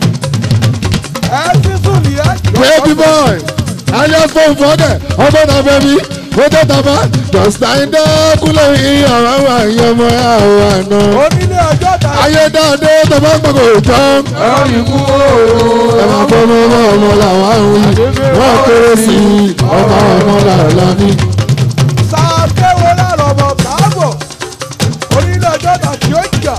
ẹ ti sùn ní ẹ. baby boy ayé fún fọ́dẹ̀ ọmọ náà fẹ́ mi ó tẹ́ tàbá dọ̀sítà ìdẹ́kùn lèmi àmọ́ àwọn ọmọ yà ó àná. onílé ọjọ́ ta. ayé dáadé tó bá gbọ́dọ̀ ìtàn. ẹ̀rọ ìkú ooo. ẹ máa fọ́ mọ́ ọmọ ọmọ làwọn àwọn yìí wọ́n kéré sí i ọmọ ọmọ làwọn ní. sàkéwò lára ọmọ káàbọ̀. onílé ọjọ́ ta tí ó jà.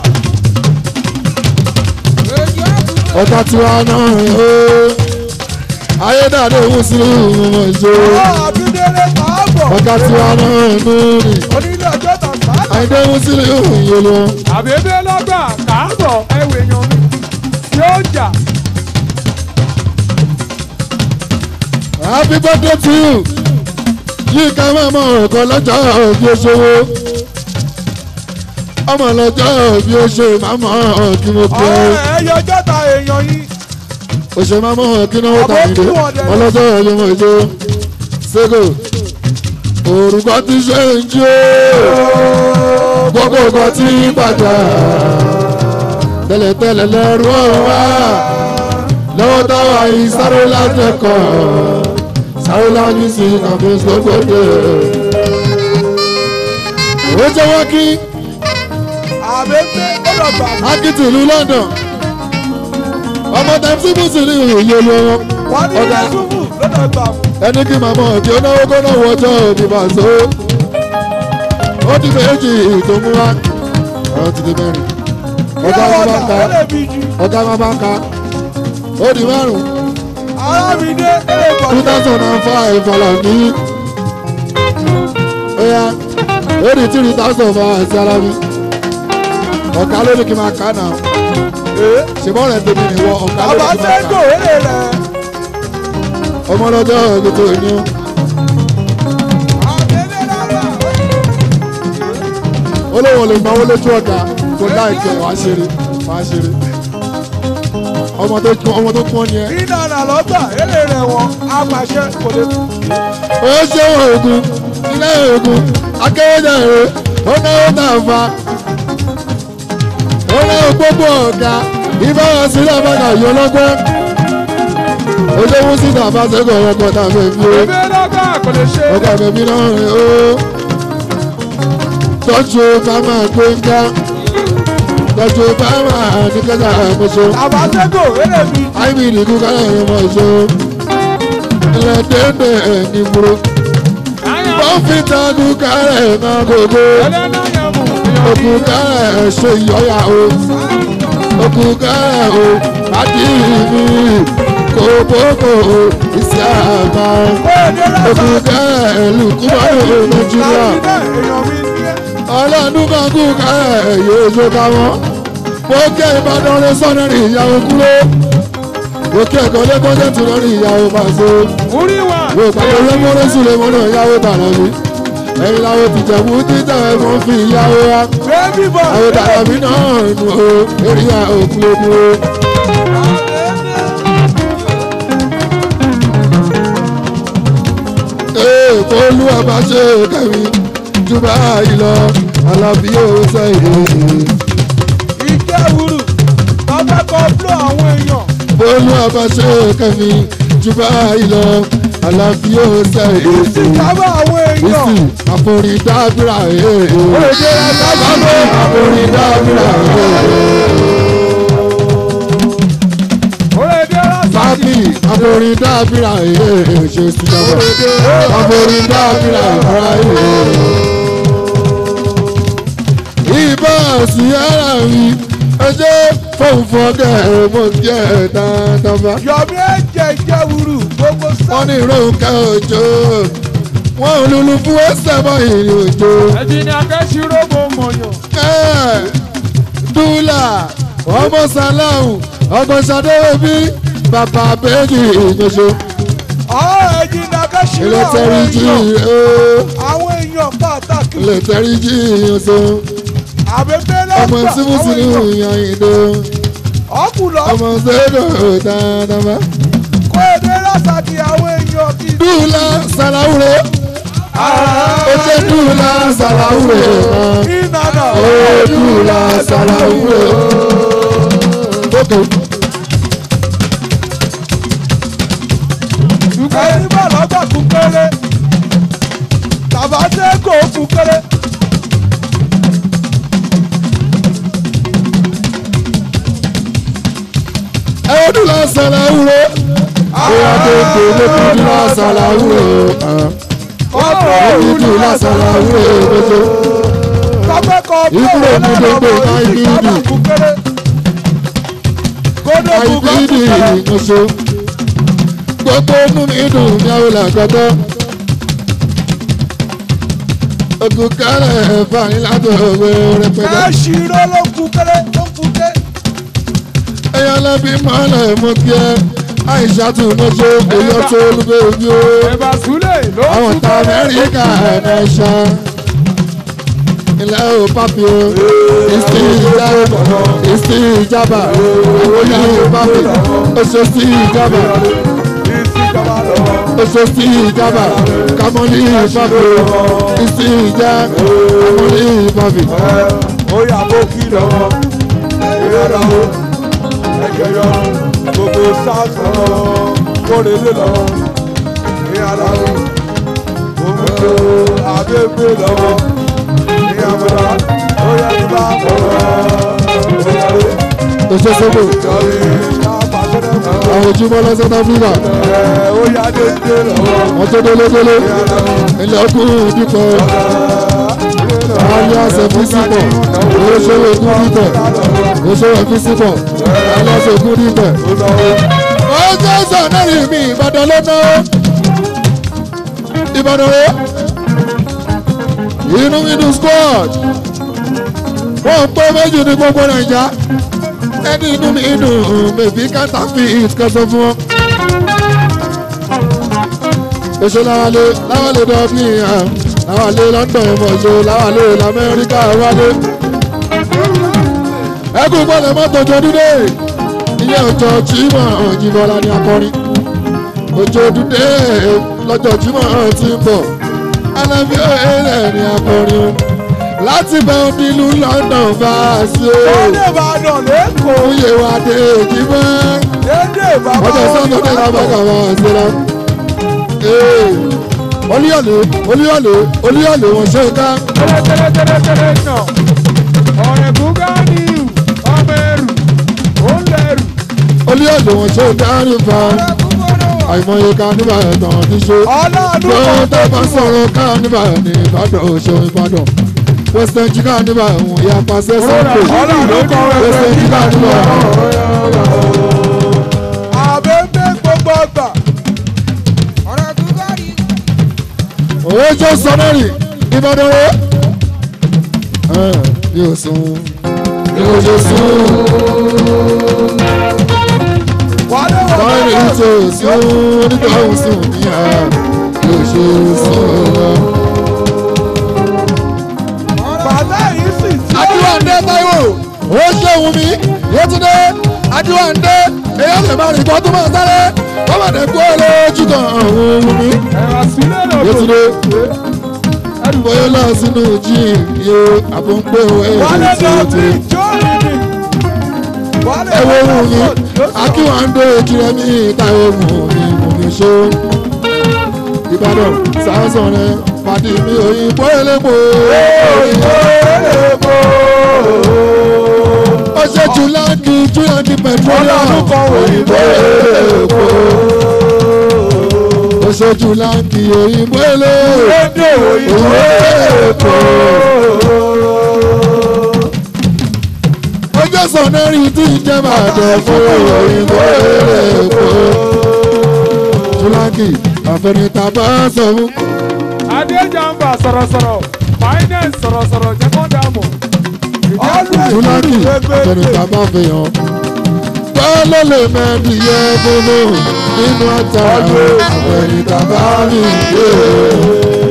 ọ̀tá tiwa náà ó ayé dáadé òun sí ọmọ ìṣó ọ̀ àbídélé káàbọ̀. ọ̀tá tiwa náà nù ní onílé ọjọ́ ta káàbọ̀. ayé òun sí ìyè lọ. àbẹ̀bẹ̀ lọ́gbà káàbọ̀ ẹ̀wẹ̀ yan mi tí ó jà. happy birthday to you yìí ká máa mọ ọ̀kan lọ́jọ́ bí ó ṣòwò ọmọ lọ́jọ́ bí ó ṣe máa mọ kí mo pè é. ọ̀rẹ́ ẹ yọjọ́ ta èèyàn yìí. òṣè máa mọ̀ kí náà wọ́n tà nílé ọlọ́jọ́ ẹ̀yọ́ mọ̀ ìjọ ṣẹ́gò òrùkọ́ ti ṣe ń jó gbogbo nǹkan tí ń padà tẹ́lẹ̀tẹ́lẹ̀ lẹ́rú ọ̀run wá lọ́wọ́ táwa yìí sáré láti ẹ̀kọ́ sáré láti sí àfihàn gbogbo ó jẹ́ wọ́n kí àbẹ̀bẹ̀ ó lọ bà mí. akitì ìlú London ọmọ tẹ̀sí mùsùlùmí ìyè lọ́wọ́ wọ́n ní ọ̀dà ṣubú ló lọ bà mí. ẹni kí màmá ọ̀kí onáwó kó náà wọjọ́ òbí bá so ó ti méjì tó mú wá ọ̀rọ̀ ti di mẹ́rin ọ̀gá ìyá wọn bá ọ̀dà ń ka ó lè bí ju. ọ̀gá wọn bá ń ka ó di márùn arábìnrin ó lè bọ̀ two ní. thousand and five ọ̀là ní ẹ̀yà ó di three thousand five àti alábi ọ̀gá ló ní kí n máa kà náà ṣùgbọ́n rẹ̀ tèmi nìwọ ọ̀gá ló ní bàbá kí n máa sẹ́ńdò kà èrè rẹ̀. ọmọ lọ́jọ́ ibi tó ní ó. àbẹ̀bẹ̀ lọ́gbà ó lè. olówó lè gbọ́ lójú ọ̀gá kò láìpẹ́ wàá ṣeré wàá ṣeré ọmọ tó kún ọmọ tó kún ọ nìyẹn. ìdáná lọ́gbà èrè rẹ̀ wọ́n apàṣẹ kò lè kú. ó ṣe oògùn ilé oògùn akéwéjà èrè ó náwó náà fa ó náwó gbogbo ọ̀gá ìbára sílẹ̀ bàgà yọ lọ́gbẹ́ ó ṣe mú síta fásitì ọkọ̀ tá a fẹ́ fi ó àbẹ̀bẹ̀ lọ́gbà kò lè ṣe. ọkọ̀ bẹ̀bí náà rìn ó tọ́jú ká máa gbé ń ká tọ́jú ká máa ní kẹ́kẹ́ àmọ́ṣe. bàbá sẹ́ńdò èrè bí ju. àìmì ìdìkú kálẹ̀ ẹ̀rọ mọ̀ ṣe ilẹ̀ dédé ẹni múro wọ́n fi takú kálẹ̀ náà gbogbo ẹlẹ́nà yẹn mú. òkú kálẹ̀ ṣe ìyọ́yà o òkú kálẹ̀ o àdìmí kò bókò ìṣe àgbà òkú kálẹ̀ lùkúmọ́rò nàìjíríà ọlọ́dún kan kú kálẹ̀ yóò ṣe ká wọ́n mo kẹ́ ìbàdàn rẹ sọ́nà rí ìyàwó kúrò mo kẹ́ ẹ̀kọ́ lẹ́kọ́ tẹ̀tù lórí ìyàwó pàṣẹ mo pàdé lẹ́mọ́rẹ́ sílẹ̀ mọ́nà ìyàwó tààrà mi ẹ̀yin làwọn ti jẹ̀bú títà ẹ̀fọn fi ìyàwó wa àwọn tààrà mi náà nù o eré òkúlókú o. ee olú ọba ṣe kẹrin jù báyìí lọ alábí yóò sẹ́yìn. olú ọba ṣe kẹrin jù báyìí lọ alábí yóò sẹ́yìn. Bísí àforí dábìrà ee. Bábí àforí dábìrà ee. dábì àforin dábìrà èyí ṣe sùjọba àforin dábìrà ìfara èyí. ìbá sí ara mi ẹjẹ fóun fọkẹ mo jẹ dáadáa. yọ̀mí ẹ̀jẹ̀ ìjẹ́wùrù gbogbo wọ́n sáà. ní ìrònkẹ́ òjò wọ́n ò lulu fún ẹsẹ̀ mọ́ ìrìn òjò. ẹ̀jìn ni akẹ́sìrò mo mọ̀yàn. Ẹ́, dúlà ọmọ sàláhùn ọmọ sàdéwébí bàbá bẹ́ẹ̀ni ìgbésọ ọ̀ ẹ̀jìn ni akẹ́sìrò ilé àwọn tẹ́rí jí èèyàn. ó àwọn èèyàn pàtàkì. ilé tẹ́rí jí ìyànṣọ àbẹ̀bẹ̀ ọmọ lọ́gbà tí mo sì ní ìyàn ìdó ọkùnrin ọmọ sẹ́dọ̀ dáadáa. kó èdè lásàkì àwọn èèyàn kì í. dúlà sàláwùrẹ́ ó jẹ́ dúlà sàláwùrẹ́ náà. ìnana Odula Salawu. Okay. ẹni bá lọ́gbà kú kéré tàbá tẹ́ kó kú kéré. Odula Salawu. Bóyá tó gbé Odula Salawu. ọ̀pọ̀ Odula Salawu. tọ́pẹ́ kọ bí Ibùdó òun náà gbogbo lọ́wọ́ máa ń orí bí tàbá ìdì. kú kéré. kódó kú kọ́ kú Àìbídì kéré. ìmọ̀ṣọ́. Gbogbo inú mi dùn ní àwòlà gbọ́dọ̀. Ogun kálẹ̀ fàní látọ̀ òwe rẹpẹtẹ. káṣíró ló kú kéré ló kú kéré. Ẹyọ lẹ́bí mọ́lẹ̀ mú kí ẹ. Àìṣàtú mọ́ṣọ́ èyí tó olúgbé ojú ó. ẹ̀bà súlẹ̀ ló àwọn kú ta kéré. amẹ́ríkà ẹ̀ẹ́dẹ́sà ilẹ̀ ò papi o ìsì ìjábà ìsì ìjábà ìwòye papi oṣù sí ìjábà ìsìnkàmà lọ́wọ́. oṣù sí ìjábà kàmọ́lì papi ìsì ìjà kàmọ́lì papi. ó yà bó kí lọ́wọ́ ìrẹ́ra o ẹ̀jẹ̀ yọ gbogbo south lọ́wọ́ kórè lé lọ́wọ́ ìyàrá o òun tó àbẹ́gbẹ́ lọ́wọ́ ìyàmúra ó yẹ kí bá kọ̀ọ̀ ó yẹ lé oṣù sọ́gbò jọ̀rí lápapẹ̀rẹ̀ fún àwọn ojúmọ́ lọ South Africa ẹ̀ ó yá dédé lọ́wọ́ wọ́n tó délé délé ìyàrá o ilẹ̀ ọkùnrin dúpọ̀ alias fisipọ̀ oṣòwò ogún dìbẹ̀ oṣòwò fisipọ̀ alias ogún dìbẹ̀. ọjọ́ sọ̀nẹ́rì mi ìbàdàn ló ná ìbàdàn rẹ̀ inú inú squad wọ́n pé méjì ní gbogbo nàìjà ẹni inú mi inú bèbí kàtà fi ìtkẹ́sọ fún wọn. èso láwálé láwálé dublin hàn láwálé london mọ̀ṣọ́ láwálé lamẹ́ríkà wálé. ẹkún gbọ́dọ̀ mọ́tò jọdúdé ilé ọjọ́ jimoh òjìbọ́lá ní akọrin ọjọ́ dúdé lọ́jọ́ jimoh ti ń bọ̀ alábí ọ̀hẹ́rẹ́ ní akọrin o láti bẹ onílù london bá a sí o Dédé Ìbàdàn lẹ́kọ̀ọ́. oyè wa dé èjìmọ́ Dédé Ìbàdàn. ọjọ́ sọ́dọ̀dẹ̀ làbàkà wà sí la. olúyọ̀lé olúyọ̀lé olúyọ̀lé wọn ṣe ká Tẹ́lẹ̀tẹ́lẹ̀tẹ́lẹ̀ nà. Ọ̀rẹ́ Bùgánì ọmọ ẹrù. Ó ń lẹrù. olúyọ̀lé wọn ṣe ká nípa àìmọye ká nípa ẹ̀tàn ti ṣe. Ọlọ́run tó kan tó bá sọ̀rọ̀ ká nípa ní ìbàdàn òṣò ìbàdàn western jíkà nípa ẹ̀wọ̀n ìyá pàṣẹ sọ́kò Ọlọ́run kan western jíkà nípa Àbẹ̀bẹ̀ gbogbo ọgbà. òwe jẹ́ sọ́nẹ́rì ìbàdàn rẹ̀. mi ò sùn mi ò ṣe sùn. Wálé Báyìí wọlé. tó sún onítọ̀hún sùn ní à ló ṣe sùn lọ. Bàbá yìí sì tí. Adúláńdé Táíwò, ó ṣe òun mi, Yétúndé, Adúláńdé, èyí lè máa rìn bọ́ tó máa sáré, wọ́n máa dẹ̀ kó lójú kan òun mi. Ẹ̀rọ sílẹ̀ lọ́dọ̀. Yétúndé, bóyá lọ sínú jíìm yé àbọ̀npé òun Wálé èyí tí ó lọ ti. bí jóòrì ni. Wálé Ẹ wo lọ òun mi, bí Akínwándé Ejiremi Táíwò mú mi mú mi ṣó. Ìbàdàn sáásán rẹ̀ pàdé mi òyìnbó elépo. òyìnbó èlébó. ó ṣe jù láǹkì júláǹkì petroleum Ọlọ́run kan òyìnbó èkó ó ṣe jù láǹkì òyìnbó èlé rédíò òyìnbó èkó ọjọ́ sọ̀nẹ́rì tí ń jẹ́ bàdàn fún òyìnbó èkó júláǹkì àfẹnitá bá sọ fún. adéjàmbá sọ̀rọ̀sọ̀rọ̀ finance sọ̀rọ̀sọ̀rọ̀ jẹ́ kó dààmú. Túlákì àtẹnudà bá fi hàn. Bọ́lá lè mẹ́bi yẹ bọ́lá nínú ata àtẹnudà bá mi yé.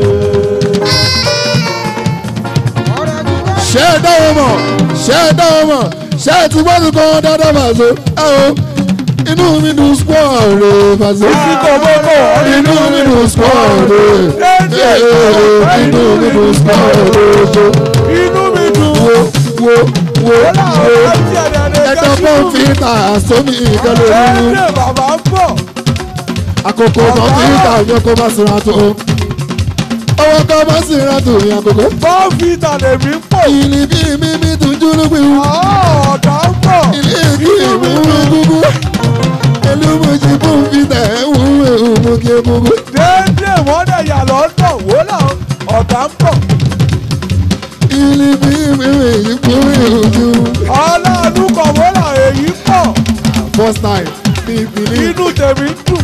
Ṣé ẹ dáwọ́ mọ̀? Ṣé ẹ dáwọ́ mọ̀? Ṣé ẹ ti gbọ́dọ̀ kan dáadáa bàzó? Ẹ o, inú mi dùn spọ́ọ̀ rẹ̀ bàzó. Bísí kò mọ́kò Inú mi dùn spọ́ọ̀ rẹ̀. Inú mi dùn spọ́ọ̀ rẹ̀ inú mi dùn. wo wo wo Ọlá wo ọ̀rọ̀ àti ẹ̀dẹ̀ẹ̀dẹ̀ ẹjọ́ kọ́ńfìtà sómi ìkẹlẹ̀ nínú Ẹ̀ẹ́dẹ̀ bàbá ń bọ̀. àkókò kọ́ńfìtà yẹ kó má sinra tó owó kọ́ má sinra tó ní àkókò. Bọ́ǹfìtà lèmi ń pò. ìlì bí mímí tún júlù pé wù Ọ̀dà ń bọ̀. ìlì kí ìmú gbogbo elúmọ̀jì kọ́ńfìtà ẹ̀wù ẹ̀wù mú kí gbogbo. Déédéé wọ́n dẹ̀ yà lọ́dọ̀ wó làwọn ọ̀dà ń bọ̀. ìlì bí mímí yìí kú ìrùjú. Ọlọ́run kan wó là èyí pọ̀. first time ní ìpínlẹ̀ Inú tèmi ń dùn.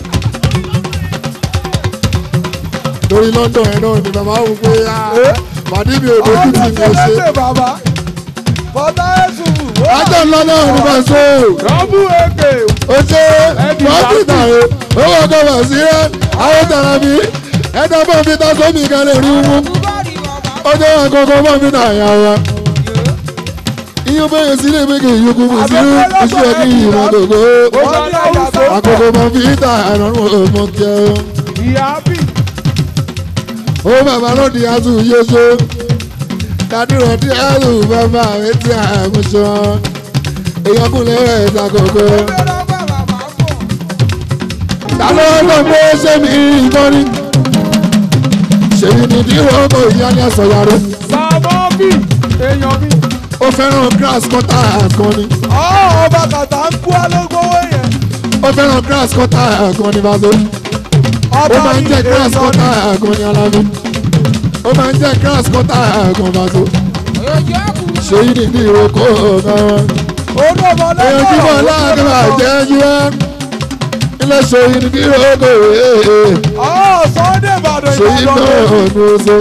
lórí London ẹ̀ náà ni bàbá wò pé Eh? pàdé mi ò dojú tì mí ò ṣe. Ọlọ́run bàbá. Bọ́dá Ẹ̀sùn wó là. ajọ́ ńlá náà ní bá so. Rọ́bù èké. ó ṣe dókítà o owó kọfà sí rẹ àwọn tàrà mi ẹ̀dá bọ́ fi ta sómi kan lè rí mú ó jẹ́ àkọ́kọ́ bọ́ fi ta àyà wa. iye bẹ́ẹ̀ sí lè méjì ìyókù mi sí iṣẹ́ kí ìmọ̀ gbogbo Wọ́n ní àyà tó pọ̀. àkọ́kọ́ bọ́ fi ta àrùn ọmọ kẹ́ Ìyá bì. ó bàbá lóde àtú yéṣo kàdúrà tí àlù bàbá rẹ ti àmúṣọ èèyàn kúnlẹ̀ rẹ̀ ṣàkókò. ta ló lọ pé ṣé mi ìbọn ni ṣèyí ni díwọ́ kò yá ní àsọyàrá Sàmọ́bì. Èèyàn mi. ó fẹ́ràn grass cutter kan ni Ọ̀ ọba kàtà ń kú alógbówó yẹn. ó fẹ́ràn grass cutter kan ni bàtó ó Ọba máa ń mi jẹ́ grass èèyàn mi. cutter kan ni alábí ó máa ń jẹ́ grass cutter kan bàtó ṣèyí ni díwọ́ kò náà. Olú ọmọ èèyàn tí mo láàrin àjẹ́ yíwá ilé ṣèyí ni díwọ́ kò ee. Ọ̀ Sunday Ìbàdàn ṣèyí náà Ìbàdàn. ọ̀nù oṣù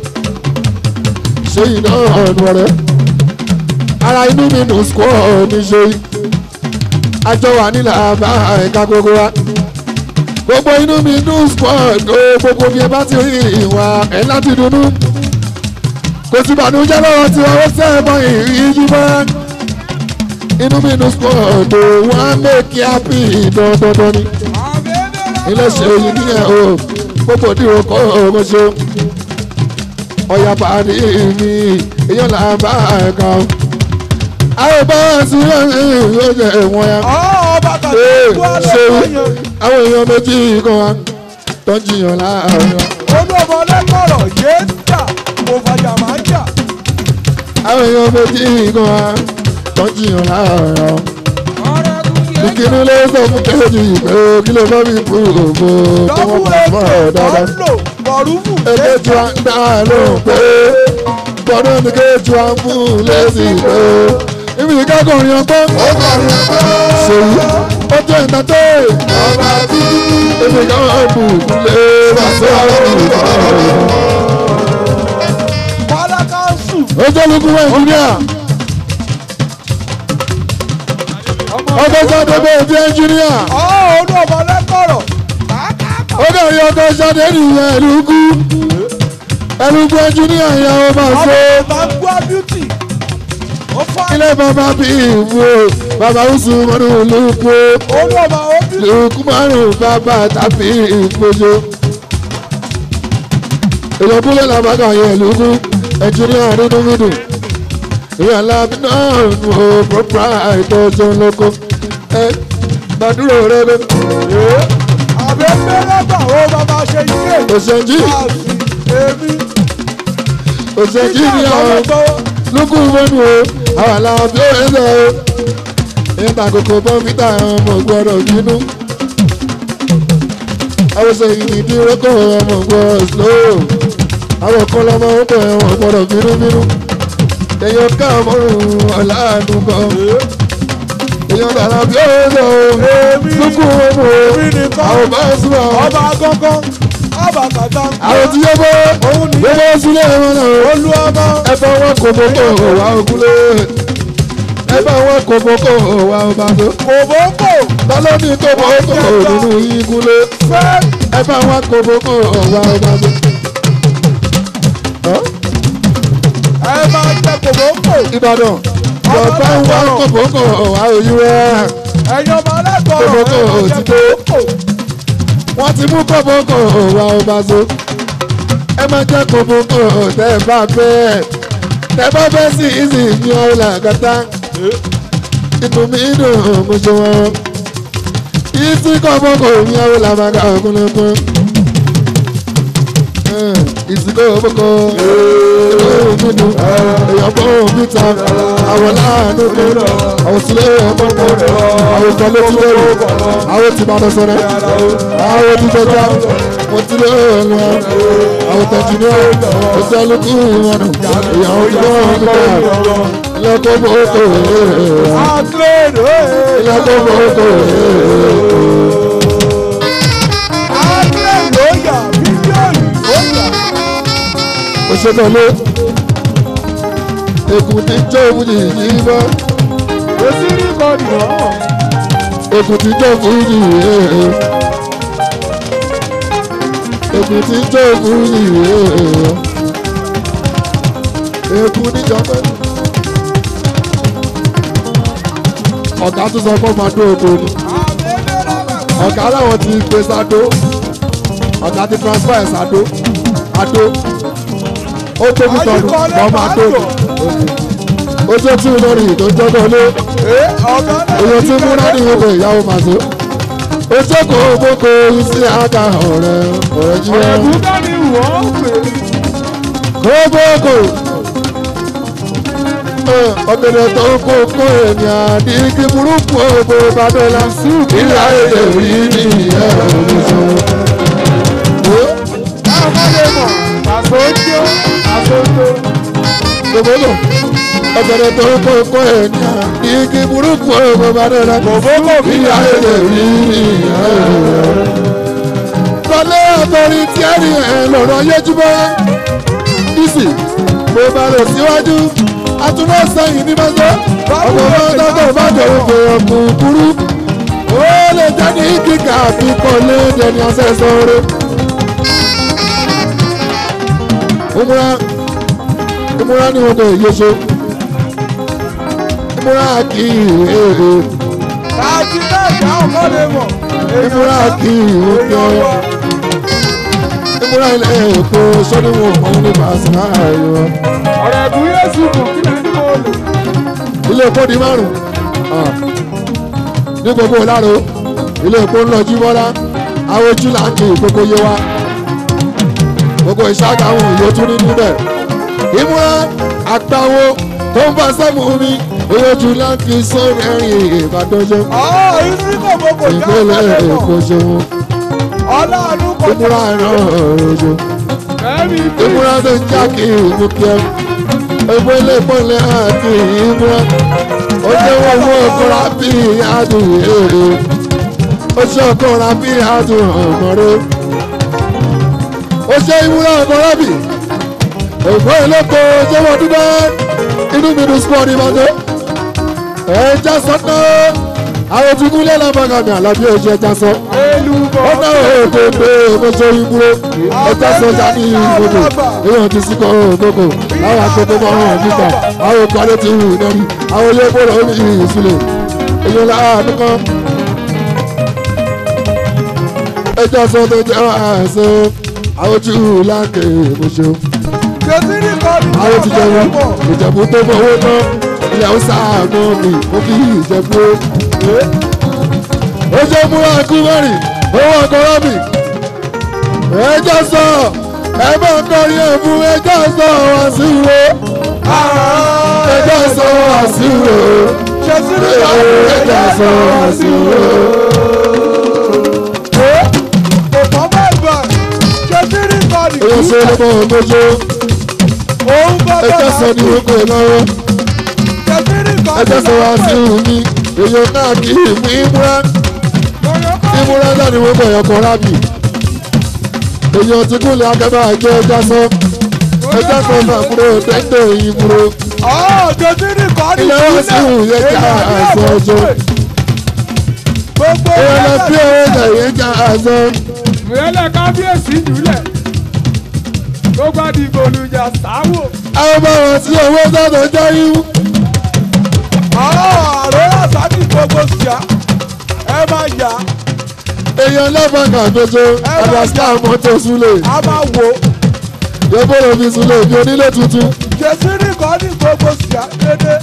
ṣèyí náà ọ̀nù ọ̀rẹ́ ara inú mi nù sùkọ́ ní ṣèyí àjọ wà nílẹ̀ àbá ẹ̀ka gbogbo wa gbogbo inú mi nù sùkọ́ ní gbogbo bí ẹ bá ti rí ìwà ẹ̀ láti dunnú kò sí ìbànújẹ́ lọ́wọ́ tí wọ́n sẹ́ẹ̀mọ́ ìríjú bá inú mi nù sùkọ́ ní wọ́n á mẹ́kì ápì dandandan ni ilé ṣèyí nìyẹn o gbogbo dìrò kọ́ ọmọ ṣe ọ̀yà pàdé mi èèyàn là bá ẹ̀ka àwọn bá sí ẹ̀yìn yóò jẹ́ ẹ̀wọ̀n ya Ọ̀ ọba kàtà Ee, ń kú ṣe alógbówó yẹn. àwọn èèyàn méjì kan wa tó ń jiyàn láàárín wa Olú ọmọ lẹ́kọ̀ọ̀rọ̀ yéé tà. Kò fàjà máa ń jà. àwọn èèyàn méjì kan wa tó ń jiyàn láàárín wa ìkíní ló sọ fún kejì pé kí ló bá mi kú òfò tó Dọ́bù wọ́n bá fọ́ èké. ọ̀ dáadáa. Ọ̀nlò. Bọ̀rúfù. Eléjú à ń dá lóhùn pé bọ́dún ní kéjú à ń fún lẹ́sìn pé ibi ìkákọ̀rin ọgbọ́n ṣèyí ó jẹ́ ìtàtẹ́ ibi kan bù lé bàtẹ́ àrùn Pálákásù. ó jẹ́ lukú ẹnjìníà ọkọ̀ sáde bẹ́ẹ̀ bí ẹnjìníà Ọ̀ olú ọmọ lẹ́kọ̀ọ̀rọ̀. ó kẹ́rin ọkọ̀ sáde nìyẹn ẹ̀lúkú ẹ̀lúkú ẹnjìníà ìyàwó máa Ọmọ ṣe. Bàbá Beauty. Ó fà. ilé bàbá bí ìwò bàbá oṣù mọ́nù lóko Olú ọmọ Obi. lóko márùn bàbá tàbí ìfojú. èèyàn kúlẹ̀ làbàkà yẹn lóko ẹnjìníà nínú mídù ìyá alábí náà nù ó pọ́pá ìtọ́jú lóko ẹ gbàdúrà rẹ bẹ. Àbẹ̀fẹ́ lọ́gbà ó bàbá ṣe yíyé. òṣèjì Àbí èmi. òṣèjì ni àwọn lóko mọ́nù ó àwọn làwọn bí ó ń sọ o nígbà kókó bọ́mítà ọmọ gbọ́dọ̀ bínú àwọn sẹ́yìn ní dírọ́kọ̀ ọmọ gbọ́dọ̀ slow àwọn kan lọ́mọ ọkọ̀ ẹ̀wọ̀n gbọ́dọ̀ bínú bínú èèyàn ká ọmọrùn ọ̀làánú kan èèyàn dára bí ó ń sọ o lókùn ọmọ èmi nìkan àwọn bá sùn àwọn ọba gángan ọba kàtà àwọn tí yẹ bọ́ Òun ni- yẹ bọ́ sílẹ̀ wọn náà olú ọmọ ẹ bá wọn kò bókò wá ògúnlé ẹ bá wọn kò bókò wá ọbaṣọ kòbókò tọ́lọ́ ní kò bókò nínú igúnlé fẹ́ ẹ bá wọn kò bókò wá ọbaṣọ. ẹ máa jẹ kòbókò Ìbàdàn yọ̀ọ̀bá ń wá kò bókò wá òyìnbó ẹ̀yin ọmọ alẹ́kọ̀ọ́ Kòbókò ẹ máa jẹ ti dé. kòbókò wọ́n ti mú kò bókò wá ọbaṣọ. ẹ má jẹ́ kò bókò tẹ́ ẹ bá fẹ́ tẹ́ bá fẹ́ sí ìsìn ní ọ̀la kàtá. inú mi dùn mo ṣe wọn. ìsìn kò bókò ní ọ̀la màgà ògúnlẹ̀kùn. ìsìn kò bókò inú mi dùn èèyàn bó mi ta àwọn láàánú mi àwọn sílẹ̀ ọmọ mi àwọn ìtàn ló ti lérò àwọn ti máa lọ sọ̀rọ̀ àwọn ti jọjá wọ́n ti lé ọ̀nà àwọn tẹ̀jú ní ọ̀sẹ̀ olùkú ìwọ̀nù ìyàwó ti bọ́ ọ̀nà nípa ilẹ̀kùn bòókò àtúrò ilẹ̀kùn bòókò àtúrò lóyà bíbélì lóyà òṣèlú èkó ti jó fújì yìí bọ́ èsì rí kọ́ọ̀dù náà èkó ti jó fújì yìí èkó ti jó fújì yìí èkó níjọba ọ̀gá tó sọ fún ọmọ adó oko ni ọ̀gá làwọn ti gbé sádó ọ̀gá ti transfer ẹ̀ sádó adó ó tóbi tọ̀nù ọmọ adó ni ó tó tún lórí tó ń jọ́dọ̀ lé ẹ ọ̀gá náà èèyàn tí múra ní ìwé ìyàwó màṣẹ ó jókòó gbogbo sí àga ọ̀rẹ́ ọ̀rẹ́ jí wọn ẹ̀bùdá ni wọ́n pè kókókò ọ̀gẹ̀dẹ̀ tó kó kó ènìyàn àdìgí burúkú ògbó ìbádọ́lá ìlà èdè rí ní ìyẹn olùsọ. é káwọn lè mọ̀ àsojó àsojó gbogbo ọ̀gẹ̀dẹ̀ tó kó kó ènìyàn àdìgí burúkú ògbó ìbádọ́lá kòbókò bí ìyá èdè rí ní ìyẹn olùsọ. Kọ́lé ọ̀tọ̀rin tí ẹ̀rí ẹ̀ lọ́rọ̀ yéjúbọ́. Bísí mo bá lọ síwájú. Atúmọ̀ sẹ́yìn ní mọ́tò. Ọmọ mọ́tò tó bá jọ̀wọ́ fẹ́ ọkùn kúrú. Ó lè jẹ́ ní kíkà àfi kọ́lé dẹni ọ̀sẹ̀ sọ̀rọ̀. Ìmúra ìmúra ni wọn kò yé so. Ìmúra kì í èèrè. káàkiri náà ìyá ọ̀gá lè mọ̀ Ìmúra kì í èèyàn òkè. wọ ìmúra ilẹ̀ èkó sọ́dúnwó òun ní bàṣírà ayọ̀. ọ̀rẹ́ ẹ̀bùn yéésù kù kí lẹ́ni mo lò ilé epo di márùn ní gbogbo ìlàró ilé epo ń lọ jí bọ́lá àwọn ojú là ń kí gbogbo yé wa gbogbo ìṣáájú àwọn òye tún ní níbẹ̀ ìmúra àgbáwo tó ń bá sẹ́mu mi oyè ojú là ń kí sórí ẹ̀rìn ìbàdàn ṣe ọ̀ ìsí kòbókò já ìpínlẹ̀ ọ̀gá lè èkó mọ̀ ṣeun ọlọ́run kọjá ìmúra ìran òjò. ẹ̀mí bí ìmúra tó ń já kí ìmú kí ẹ ẹgbẹ́ ilé ìpínlẹ̀ àti ìmúra ó jẹ́ wọ́n mú ọkùnrin bí adùn èrè ó ṣe ọkùnrin bí adùn ọ̀mọ́rẹ́ ó ṣe ìmúra ọkùnrin bí ẹgbẹ́ ilé kó ṣé wọ́n dúdẹ́ inú mi dùn sùpọ̀ ní mọ́tò ẹja sọ́nà àwọn tí kúlẹ̀ lábàgàmì àlàbí oṣù ẹja sọ elúbọ̀ ó náà ó tó pé ọmọọṣẹ́ ìbúrò ẹja sọjà ní ìgbòdò èèyàn ti sí kan ògbókò àwọn àkókò máa hàn níta àwọn ìpàdé ti hù nẹ́rí àwọn ilé ìgbòdò ó ní ìsúlẹ̀ èèyàn láàánú kan. ẹja sọ tó jẹ́ àṣẹ àwọn tí hù láǹkè ìmọ̀ṣẹ́ kẹsí ní kọ́ọ̀dù àwọn ti ọ̀gá lè jẹun mọ̀ ìjẹ̀bú tó fowó ná ilẹ̀ haúsá àgbọn mi ó fi ìjẹ̀bú ó jẹ́ múra kú mẹ́rin owó ọkọ̀rọ̀ mi ẹjọ́ sọ ẹ bá ń kọrin ẹ̀ fún ẹjọ́ sọ wá sí ìwé ẹjọ́ sọ àṣìwò ṣe sí ní ẹjọ́ sọ àṣìwò. kò tán bẹ́ẹ̀ bẹ̀ ṣe sí ní kọ́ọ̀dì èyí ṣe ló mọ̀ ọmọjọ́ òun gbọ́dọ̀ ẹjọ́ sọ ní oko lọ́wọ́ ṣe sí ní kọ́ọ̀dì ẹjọ́ sọ àṣìwò mi èyí náà kì í mú ìmúra ìmúra náà ni wọ́n bọ̀ ẹ̀kọ́ rábì èyí ọtí kúnlẹ̀ akẹ́bà jẹ́ ẹjọ́ sọ ẹjọ́ sọ máa kúrò tẹ́tẹ́ ìmúro ọ̀ ṣe sí ní kọ́ọ̀dì ilé wọn sì wù yẹ kí àṣọ ọjọ́ gbogbo èyí lọ bí owó ẹ̀jẹ̀ yẹn kí àṣọ. ìrẹ́lẹ̀ kábíyèsí jùlẹ̀ tó bá di gbòlùjà sáwò. àwọn bá wọn sí owó sọ́dọ̀ jẹ́ yín. ààrẹ àsáàdì gbogbo ṣíà ẹ máa yà èèyàn lọ́fà kàfẹ́jọ àdàsíkà mọ́tò súlẹ̀ á máa wò yẹ́bọ̀rọ̀ fi súlẹ̀ bí onílé tuntun. ṣe sí ní kọ́ọ̀dì gbogbo ṣíà dédé.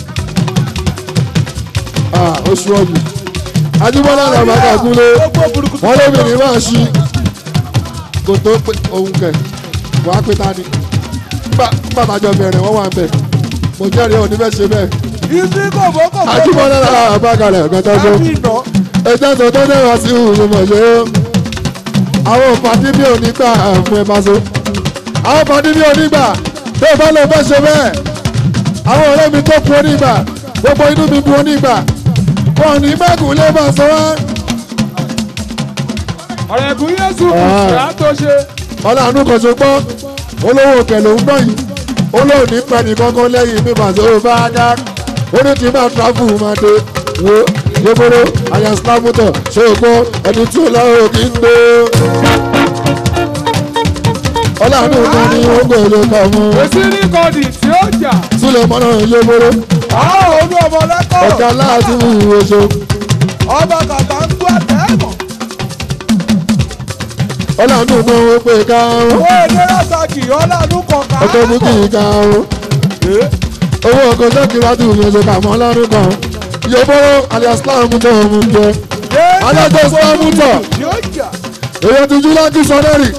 Ah, oṣù ọ̀gbìn ajúbọ́lá làbá kàkúlé gbogbo burúkutu wọ́n lóbìnrin máa ṣí kò tó pé òun kẹ̀ wá pé ta ni bàtàjọ bẹ̀rẹ̀ wọ́n wà ń bẹ̀ mo jẹ́rìí òní bẹ́ẹ̀ ṣe bẹ́ẹ̀ ìsí kòbókò ajúbọ́lá làbá kalẹ̀ kẹta tó láti ìná ẹjẹ́ tó tó dẹ́wà sí ìhùn mọ̀ ṣe ó àwọn pàdé bí onígbà fún ẹ bá so àwọn pàdé bí onígbà tó bá lọ bẹ́ ṣe bẹ́ẹ̀ àwọn ọ̀rẹ́ mi tó kú onígbà gbogbo inú mi bu onígbà wọn ní mẹ́kùn lé bá sọ wá ọ̀rẹ́gùn yéṣu kù Ah. sí àtúnṣe. ọlọ́run kan ṣe gbọ́ olówó òkè ló ń gbọ́ yìí olóò ní pẹ́ nìkankan lẹ́yìn mi màá sọ bá a dá ó ní tí máa travel máa dé wo yébóró àyà slamutọ̀ ṣé o gbọ́ ẹni tí ó lọ́wọ́ kí n gbé. ọlọ́run kan ní ó gbèrè kan mú èsì ní kọ́ọ̀dì tí ó jà. sílẹ̀ mọ́nà yébóró àwọn olú ọmọ lẹ́kọ̀ọ́ ọ̀gá láti mú oṣù ọba kàtà ń gbọ́ àtẹ́mọ̀ ọlọ́run kan ó pè ká owó èdè rásàkì ọlọ́run kọ̀ọ̀kan ọkọ̀ mú kì í ká owó ọkọ̀ sẹ́kì láti mú oṣù kàmọ́ ọlọ́run kan yébóró alias slamutọ̀ mú jẹ. adájọ́ sọ́mùtọ̀ yóò jà èyí ti jú láti sọdẹ́rì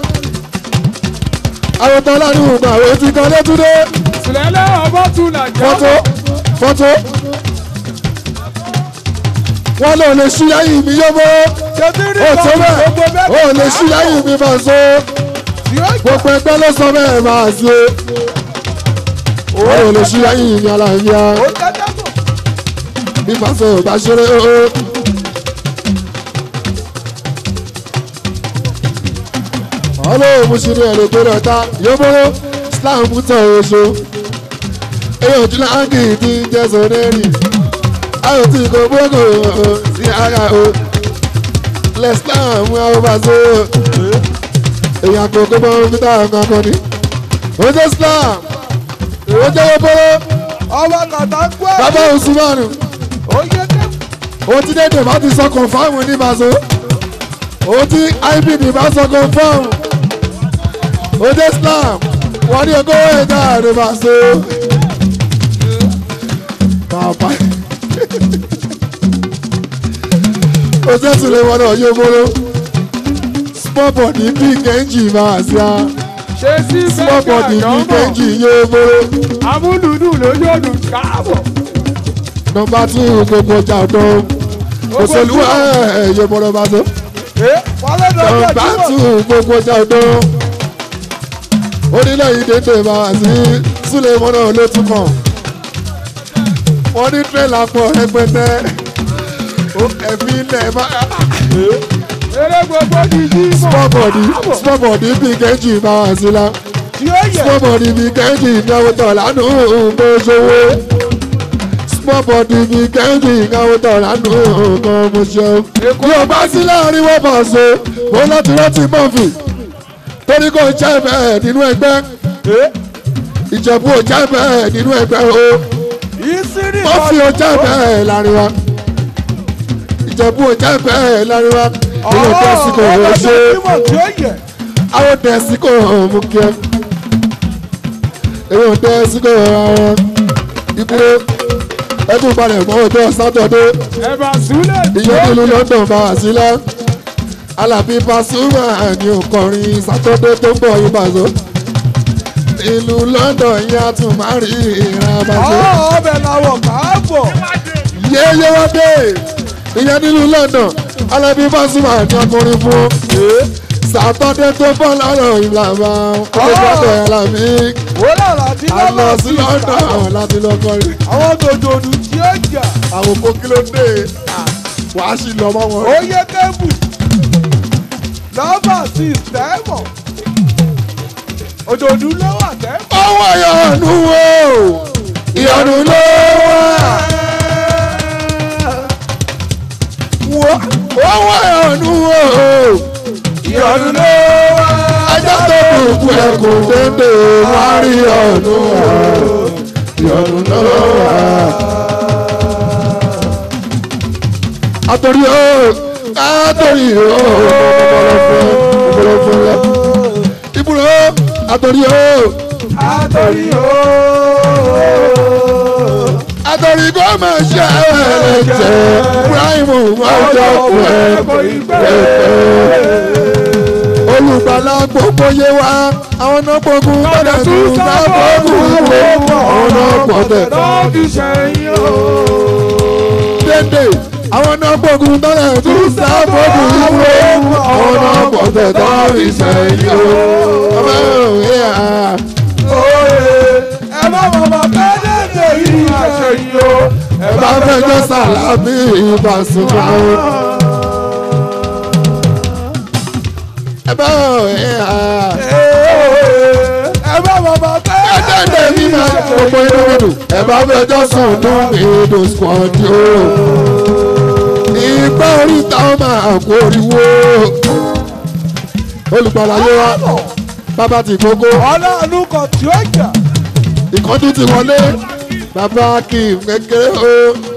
àwọn tọ́lá ní ìgbà àwọn etí kan létúndé sùlẹ̀lẹ̀ ọmọ tún là já. fọ́tò fọ́tò wọ́n lò lè ṣí lẹ́yìn mi yóò bó ṣètì ní ó tó kọ́ọ̀dì gbogbo bẹ́ẹ̀ ó lè ṣí lẹ́yìn mi máa so yóò jà gbogbo ẹgbẹ́ ló sọ bẹ́ẹ̀ máa ṣe ó lè ṣí lẹ́yìn mi aláìyá ó tẹ́tẹ́ bọ̀ bí fàṣọ bá ṣeré ó. ọlọ́run mú sí ní ẹ̀rọ tó rọ̀ta yóbóró islam tọ̀ oṣù èyí ò tún láǹkì tí ń jẹ́ sọ̀rẹ́rì ayò tí kò gbógò sí ara o lẹ́sìlám àwọn bá so èyí àkókò bọ́ fíta kankan ni ó jẹ́ islam ó jẹ́ yóbóró ọba kàtà ń gbọ́ bàbá usmanu ó yẹ kẹ́ ó ti dédé bá ti sọ kọ̀nfàmù ní bàṣọ ó ti ibd bá sọ kọ̀nfàmù ó dé islam wọ́n ní ogó ẹ̀dá rẹ̀ bàṣọ. bàbá ó sẹ́sùn lé wọn náà yóò bóró small body big engine máa ṣe á ṣe sí small bẹ́ẹ̀kì body big àjọmọ̀ engine yóò bóró amúlùdù lójú ọdún káàbọ̀. nọmba two gbogbo ọjà ọdún òṣèlú ẹ̀ yóò bóró bàṣọ. ẹ wọlé lọ́jọ́ Ọba ìdíwọ̀ tún gbogbo jọdún. Onílẹ̀ yìí dédé máa sí Súlẹ̀ mọ́nà ló tún kàn. Wọ́n ní tírẹ̀là pọ̀ rẹpẹtẹ. Ó ẹ̀mí ilẹ̀ máa. eré gbogbo di jí mọ̀. Small body small body bí kẹ́jì máa sí la. yóò yẹ Small body bí kẹ́jì náwó tọ̀ lánàá bó ṣòwò. Small body bí kẹ́jì náwó tọ̀ lánàá kan mo ṣeun. Bí o bá sí láàrin wọ́n bá ṣe, mo láti rántí mọ́fì. Torí kò jẹ́ bẹ́ẹ̀ nínú ẹgbẹ́. Ìjẹ̀bú ò jẹ́ bẹ́ẹ̀ nínú ẹgbẹ́ o. ìsírí Mọ́fì ò jẹ́ bẹ́ẹ̀ láàrin wa. Ìjẹ̀bú ò jẹ́ bẹ́ẹ̀ láàrin wa. Ilé tẹ́sí kò rẹ̀ ṣe. ìdíwọ̀ tí ó yẹ Àwọn tẹ́sí kò hàn mú kí ẹ. Èmi ò tẹ́sí kò hàn ara. Ìbúrò ẹkún balẹ̀ mọ́ ọjọ́ sátọ̀dé. ẹ̀bà súlẹ̀ tí Ìyẹn ó nílùú jà. London bá wà sílẹ̀. Alábí Pasuma ni òkọrin sátọ̀dé tó ń bọ̀ yín bàzọ́. ìlú london yẹn a tún máa rí ìran abàṣẹ. ọbẹ̀ làwọ̀ káàbọ̀. yéyé wá dé ìyẹn nílùú london alábí Pasuma ní ọkùnrin fún sàtọ́dé tó bọ́ lọ́rọ̀ ìlànà ọlọ́dọ̀ alábí wọ́n lọ́la tí a lọ lọ́la sí london láti lọ kọrin àwọn dòdòdù tí ó jà. àwọn kó kí ló dé wàá sì lọ mọ́ wọn. ó yẹ kébù. lọ́bà sí tẹ́mọ̀. òdòdú ló wà tẹ́mọ̀. ọwọ́ ìyọnu wo ìyọnu ló wà. wo ọwọ́ ìyọnu wo ìyọnu ló wà. ajá tó kùkù ẹkùn dédé wá rí ìyọnu wà. ìyọnu ló wà. àtòrí o àtòrí o ọ̀pọ̀lọpọ̀ lẹ. ibùdó àtòrí o àtọ̀rí o. àtòrí kò máa ṣe ẹlẹ́jẹ̀ Ibrahim ọjọ́ pẹ́ olùgbàlà gbogbo yé wa àwọn náà gbogbo gbọdọ̀ tún sábọ́ọ̀bù ìwé àwọn náà gbọdọ̀ lọ́ọ̀dì sẹ́yìn o. dédé àwọn náà gbogbo gbọdọ̀ tún sábọ́ọ̀bù ìwé àwọn náà gbọdọ̀ tún ìṣẹ̀yìn o. ọmọ òwe à ẹ má bàbá bẹ́ẹ̀dẹ̀dẹ̀ yìí sẹ́yìn o. ẹ bá fẹjọ́ sàlámì ìbásùnmọ́ o. ẹ bá òwe à. ẹ má bàbá Ẹ̀dẹ̀dẹ̀ mi máa gbogbo inú mi dùn. Ẹ bá fẹjọ́ sùn ní ìdò squad o. Ìgbà oríta ó máa kó oríwó. Olùpàlàyé wa, bàbá ti gbogbo. ọlọ́ọ̀nù kan tí ó jà. Ìkọ́jú ti wọlé. Bàbá kì í kékeré o.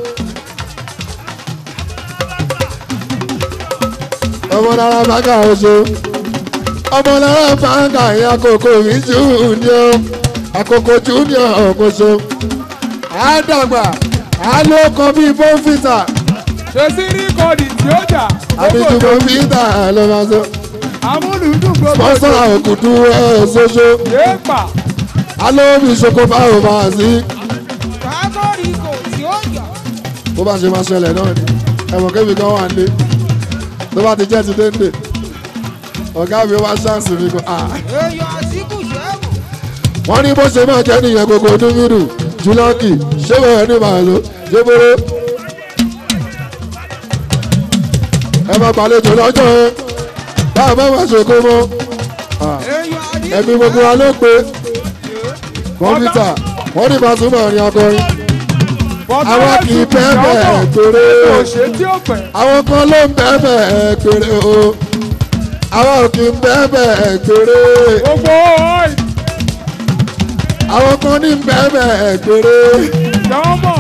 Ọmọ náírà bàgà oṣù. Ọmọ náírà bàgà yẹn àkókò mi junior. Àkókò junior ọ̀kọ̀ṣọ́. Àdàgbà, àlókọ bíi bọ́ǹfìtà. ṣe sí rìkọ́dì tí ó jà Àbíjú bọ́ǹfìtà ló máa sọ. amúlùdùn gbogbo Sponsor òkùtù ẹ̀ ṣoṣo. yéèpà Alóbi ṣoko báwo máa sí. kákọ́rì kò tí ó jà. bó bá ṣe máa ṣẹlẹ̀ náà ni ẹ̀wọ̀n kébì kan wà ní tó bá ti jẹ́ ti dénde ọ̀gá mi wá ṣáǹsì mi kan ah èèyàn àsìkò ṣẹ́ẹ̀bù. wọ́n ní bó ṣe máa jẹ́ nìyẹn gbogbo dúmídù jùlọ́kì ṣé bẹ̀rẹ̀ ní màálù ṣé bóró ẹ máa gbàlejò lọ́jọ́ ẹ báwo bá wàá ṣòkó mọ́ Ah, èèyàn àdìsí. ẹbí gbogbo wa ló pé kọ́mpútà wọ́n ní Pasuma ní akọrin àwa kì í bẹ́ẹ̀ bẹ́ẹ̀ torí òṣè tí ó pẹ́. àwọn kan ló ń bẹ́ẹ̀ bẹ́ẹ̀ péré o àwọn ò kì í bẹ́ẹ̀ bẹ́ẹ̀ péré gbogbo ọ̀ì àwọn kan ní bẹ́ẹ̀ bẹ́ẹ̀ péré jọ́mọ̀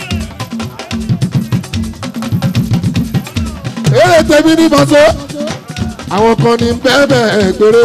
eré tèmi ní bàtó àwọn kan ní bẹ́ẹ̀ bẹ́ẹ̀ péré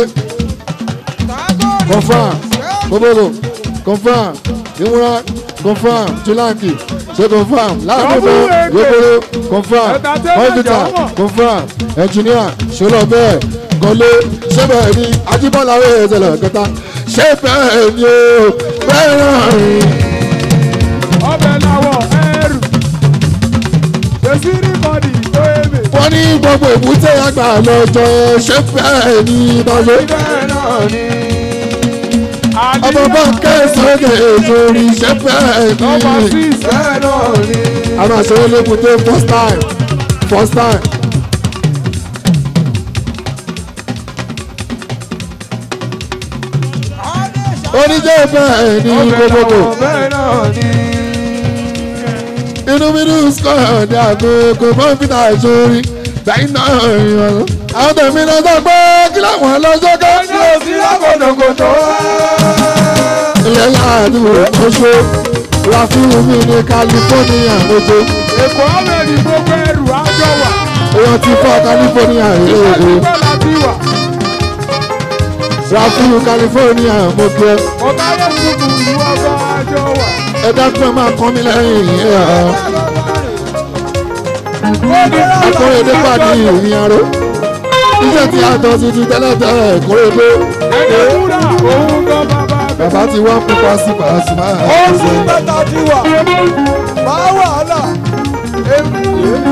confam gbogbo confam ìmúra confam julanki ṣe confam láàbùbọ yókòrò confam hospital confam engineer ṣọlọ bẹ́ẹ̀ gọlé ṣé bẹ́ẹ̀ ni ajíbọ́lá wẹ̀ ẹ̀ṣẹ̀lẹ̀ kẹta ṣé bẹ́ẹ̀ ni o bẹ́ẹ̀ náà rí ọbẹ̀ làwọ̀ ẹrù. ṣe sí rìkọ́dì tó ebè. wọ́n ní gbogbo èbúté àgbà lọ́jọ́ ẹ̀ ṣé bẹ́ẹ̀ ni bàbá bẹ́ẹ̀ náà ni. ọmọ bá kẹsàn-án kẹ̀ èso rí ṣé bẹ́ẹ̀ nọ́mbà ni. six bẹ́ẹ̀ náà ni. a máa ṣe é lébùté first time first time. oníjẹ́ bẹ́ẹ̀ ni gbogbogbò bẹ́ẹ̀ náà ni. inú mi ní square ní àgógó mọ́fìtà ìṣòrí bẹ́ẹ̀ náà rìn ọ̀rọ̀. àwọn tẹ̀mí náà sọ pé kí láwọn lọ́jọ́ ká. ní òsì lákòókòtò wá. ilẹ̀ láàdúró oṣù rafiu mi ní california lójó èkó ọ̀rẹ́dì gbogbo ẹrù àjọ wà. èèyàn ti fọ́ california èèyàn. ìgbà láti wà. rafiu california mo kí ẹ. ọ̀gá yẹn tukù ìlú ọba àjọ wà. ẹ dákun ẹ máa kọ́ mi lẹ́yìn ẹ̀ ọ́. akóredé pàdé ìrìn aró iṣẹ́ tí a tọ́ sí ti tẹ́lẹ̀ tẹ́lẹ̀ kóredé ẹ̀jẹ̀ wúrà òun gan bàbá bàbá ti wá pupa sí pàṣípà ó sì mẹ́ta ti wà máa wàhálà èmi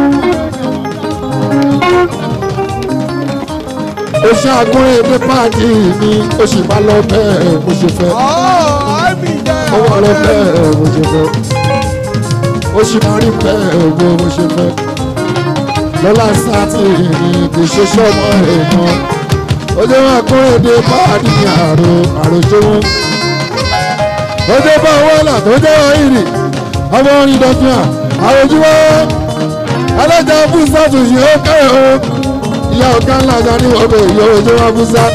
ó ṣàgúnrẹ́ èdè páàkì mi ó sì máa lọ bẹ́ẹ̀ mo ṣe fẹ́ àmì jẹ́ ó wà lọ bẹ́ẹ̀ mo ṣe fẹ́ ó sì máa rí bẹ́ẹ̀ bó mo ṣe fẹ́ lọ́la sátì ní kì í ṣe sọ́mọ rẹ̀ mọ́ ó jẹ́ wọn àgúnrẹ́ èdè páàkì ní àrò àròjọ́wọ́ ó jẹ́ bá wọn là tó jẹ́ wọn ìrì ọmọ orin dọ́kítà àròjúwọ́ alájà fún sátì yìí ó kẹ́rẹ̀ o ìyá ọ̀gá ńlá ga ní ọbẹ̀ ìyọ̀ ojú wa fún sá.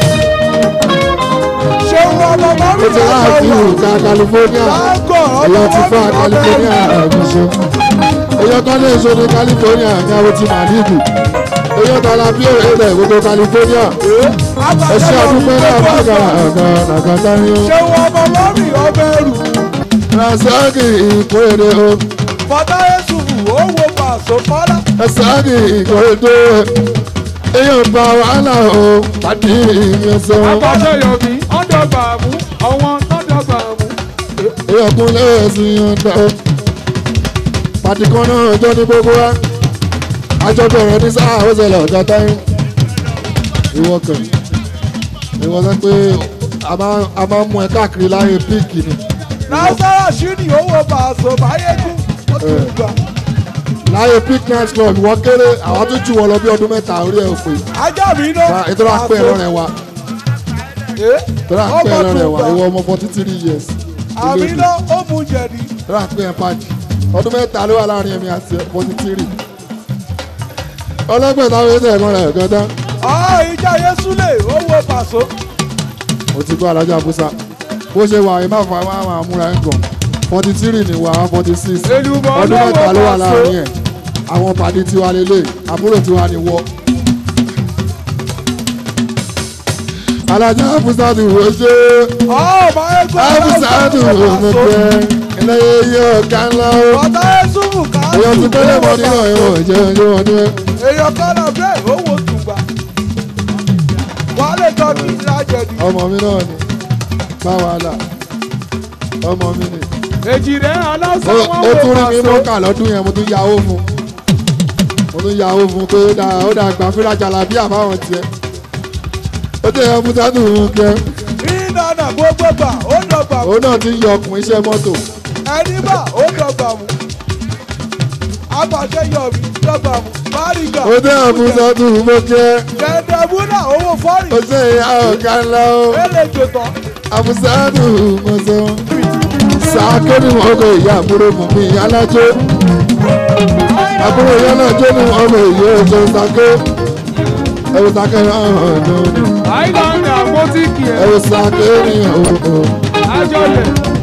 ṣé wọn bàbá mi ó ti àjọ láàfin wà ìta california lágọ̀ èyàn ti fún ọmọ mi california àgbẹ̀ṣe. èyàn kan lè ṣe ní california ní àwọn ti màlíìkù. èyàn tó la bí èrè rẹ̀ gbogbo california. ẹ ṣe àdúpẹ́ náà bá gàrà àgà nàgàtà ni ó. ṣé wọn bàbá mi ọbẹ̀ rù rasaki ìkórè o. fọdá yéṣùfù ó wo pàṣọ fọlá rasaki ìkórè èyàn bá wàhálà o pàdé ìyẹnsọ. Àbájọ Yomi, ọ̀dọ̀gba mú, ọ̀wọ́n ọ̀dọ̀gba mú. èyàn kún lẹ́sìn yọ̀ǹda o. pàtí kan náà jọ ní gbogbo wa. àjọ bẹ̀rẹ̀ ní sáà ó ṣẹlẹ̀ ọ̀gá táyé. ìwọ kàn ìwọ sọ pé a máa- a máa ń mú ẹ káàkiri láyé píìkì ni. nasara ṣíní ó wo pàṣọ báyégún ó tún gbà láyé píìk night club ìwọ kéré àwọn tó jù wọn lọ bí ọdún mẹ́ta orí ẹ̀ òfin. ajá mi náà ètò àpẹ lọ́rẹ̀ wa ètò àpẹ ọmọ lọ́rẹ̀ tún wa gbà ìwọ ọmọ forty three years. àmì náà ó mú jẹ̀dí ètò àpẹ ẹ̀ pàjì ọdún mẹ́ta ló wà láàrin ẹ̀mí àti forty three. ọlọ́gbẹ̀ẹ́ táwọn ètò ẹ̀gbọ́n rẹ̀ gan-an. ọ̀ ìjà yéṣúlẹ̀ ó wo pàṣọ mo ti gbọ́ alájà busa bó ṣe wà ẹ má fà má máa múra ẹ̀ gan forty three ni wà á forty six Èlùbọ́ ọdún lọ́wọ́ mẹ́ta ló wà Paso. láàrin ẹ̀ àwọn pàdé tiwa lélẹ̀ àbúrò tiwa ni wọ́. alájà busa ti wò ṣe ọ̀ báyégún abusa ti wò mo pẹ́ ẹlẹ́yẹ yẹ ọ̀gá ńlá o fọdá yéṣùfù ká èèyàn ti pẹ́lẹ́ mọ́ nínú ẹ̀rọ ìjẹ́ ẹjọ́ wọn ní ẹ̀. èèyàn kan náà bẹ́ẹ̀ ó wo tùgbà wà á lè jọ ní ìlà jẹ̀dí ọmọ mi náà ni bá wàhálà ọmọ mi ni. Èjì rẹ̀ aláṣà ó wọn ó wò tún rí mi pàṣọ. mọ́kà lọ́dún yẹn mo tún ya owó fún mo tún ya owó fún pé ó dáa ó dáa gbà fúnra jàlábí àbáwọn tiẹ̀ ó tẹ̀ ẹ́ musa tó ń kẹ́ ìdáná gbogbo gbà ó dọ̀gbà mú òun náà ti ń yọ ọkùnrin iṣẹ́ mọ́tò ẹni bá ó dọ̀gbà mú apàṣẹ yọ̀mí dọ̀gbà mú báríga ó tẹ̀ ẹ́ musa tó ń kẹ́ dẹ̀dẹ̀ múnà owó fọ́ọ̀rì ó tẹ̀ ẹ́ ọ̀gá ńlá ó èlé jòtọ̀ àmusa tó ń mọ̀ sọ sàáké ni wọn kò ìyá àbúrò mọ̀ mí alájó àbúrò ìyá náà jó ní ọmọ ìyá ọjọ́ sàké ẹ̀wọ̀n sàké hàn hàn lónìí. Àìlànà àpótíkì ẹ̀ ẹ̀rọ sàké ní ọ̀hún àjọlẹ̀.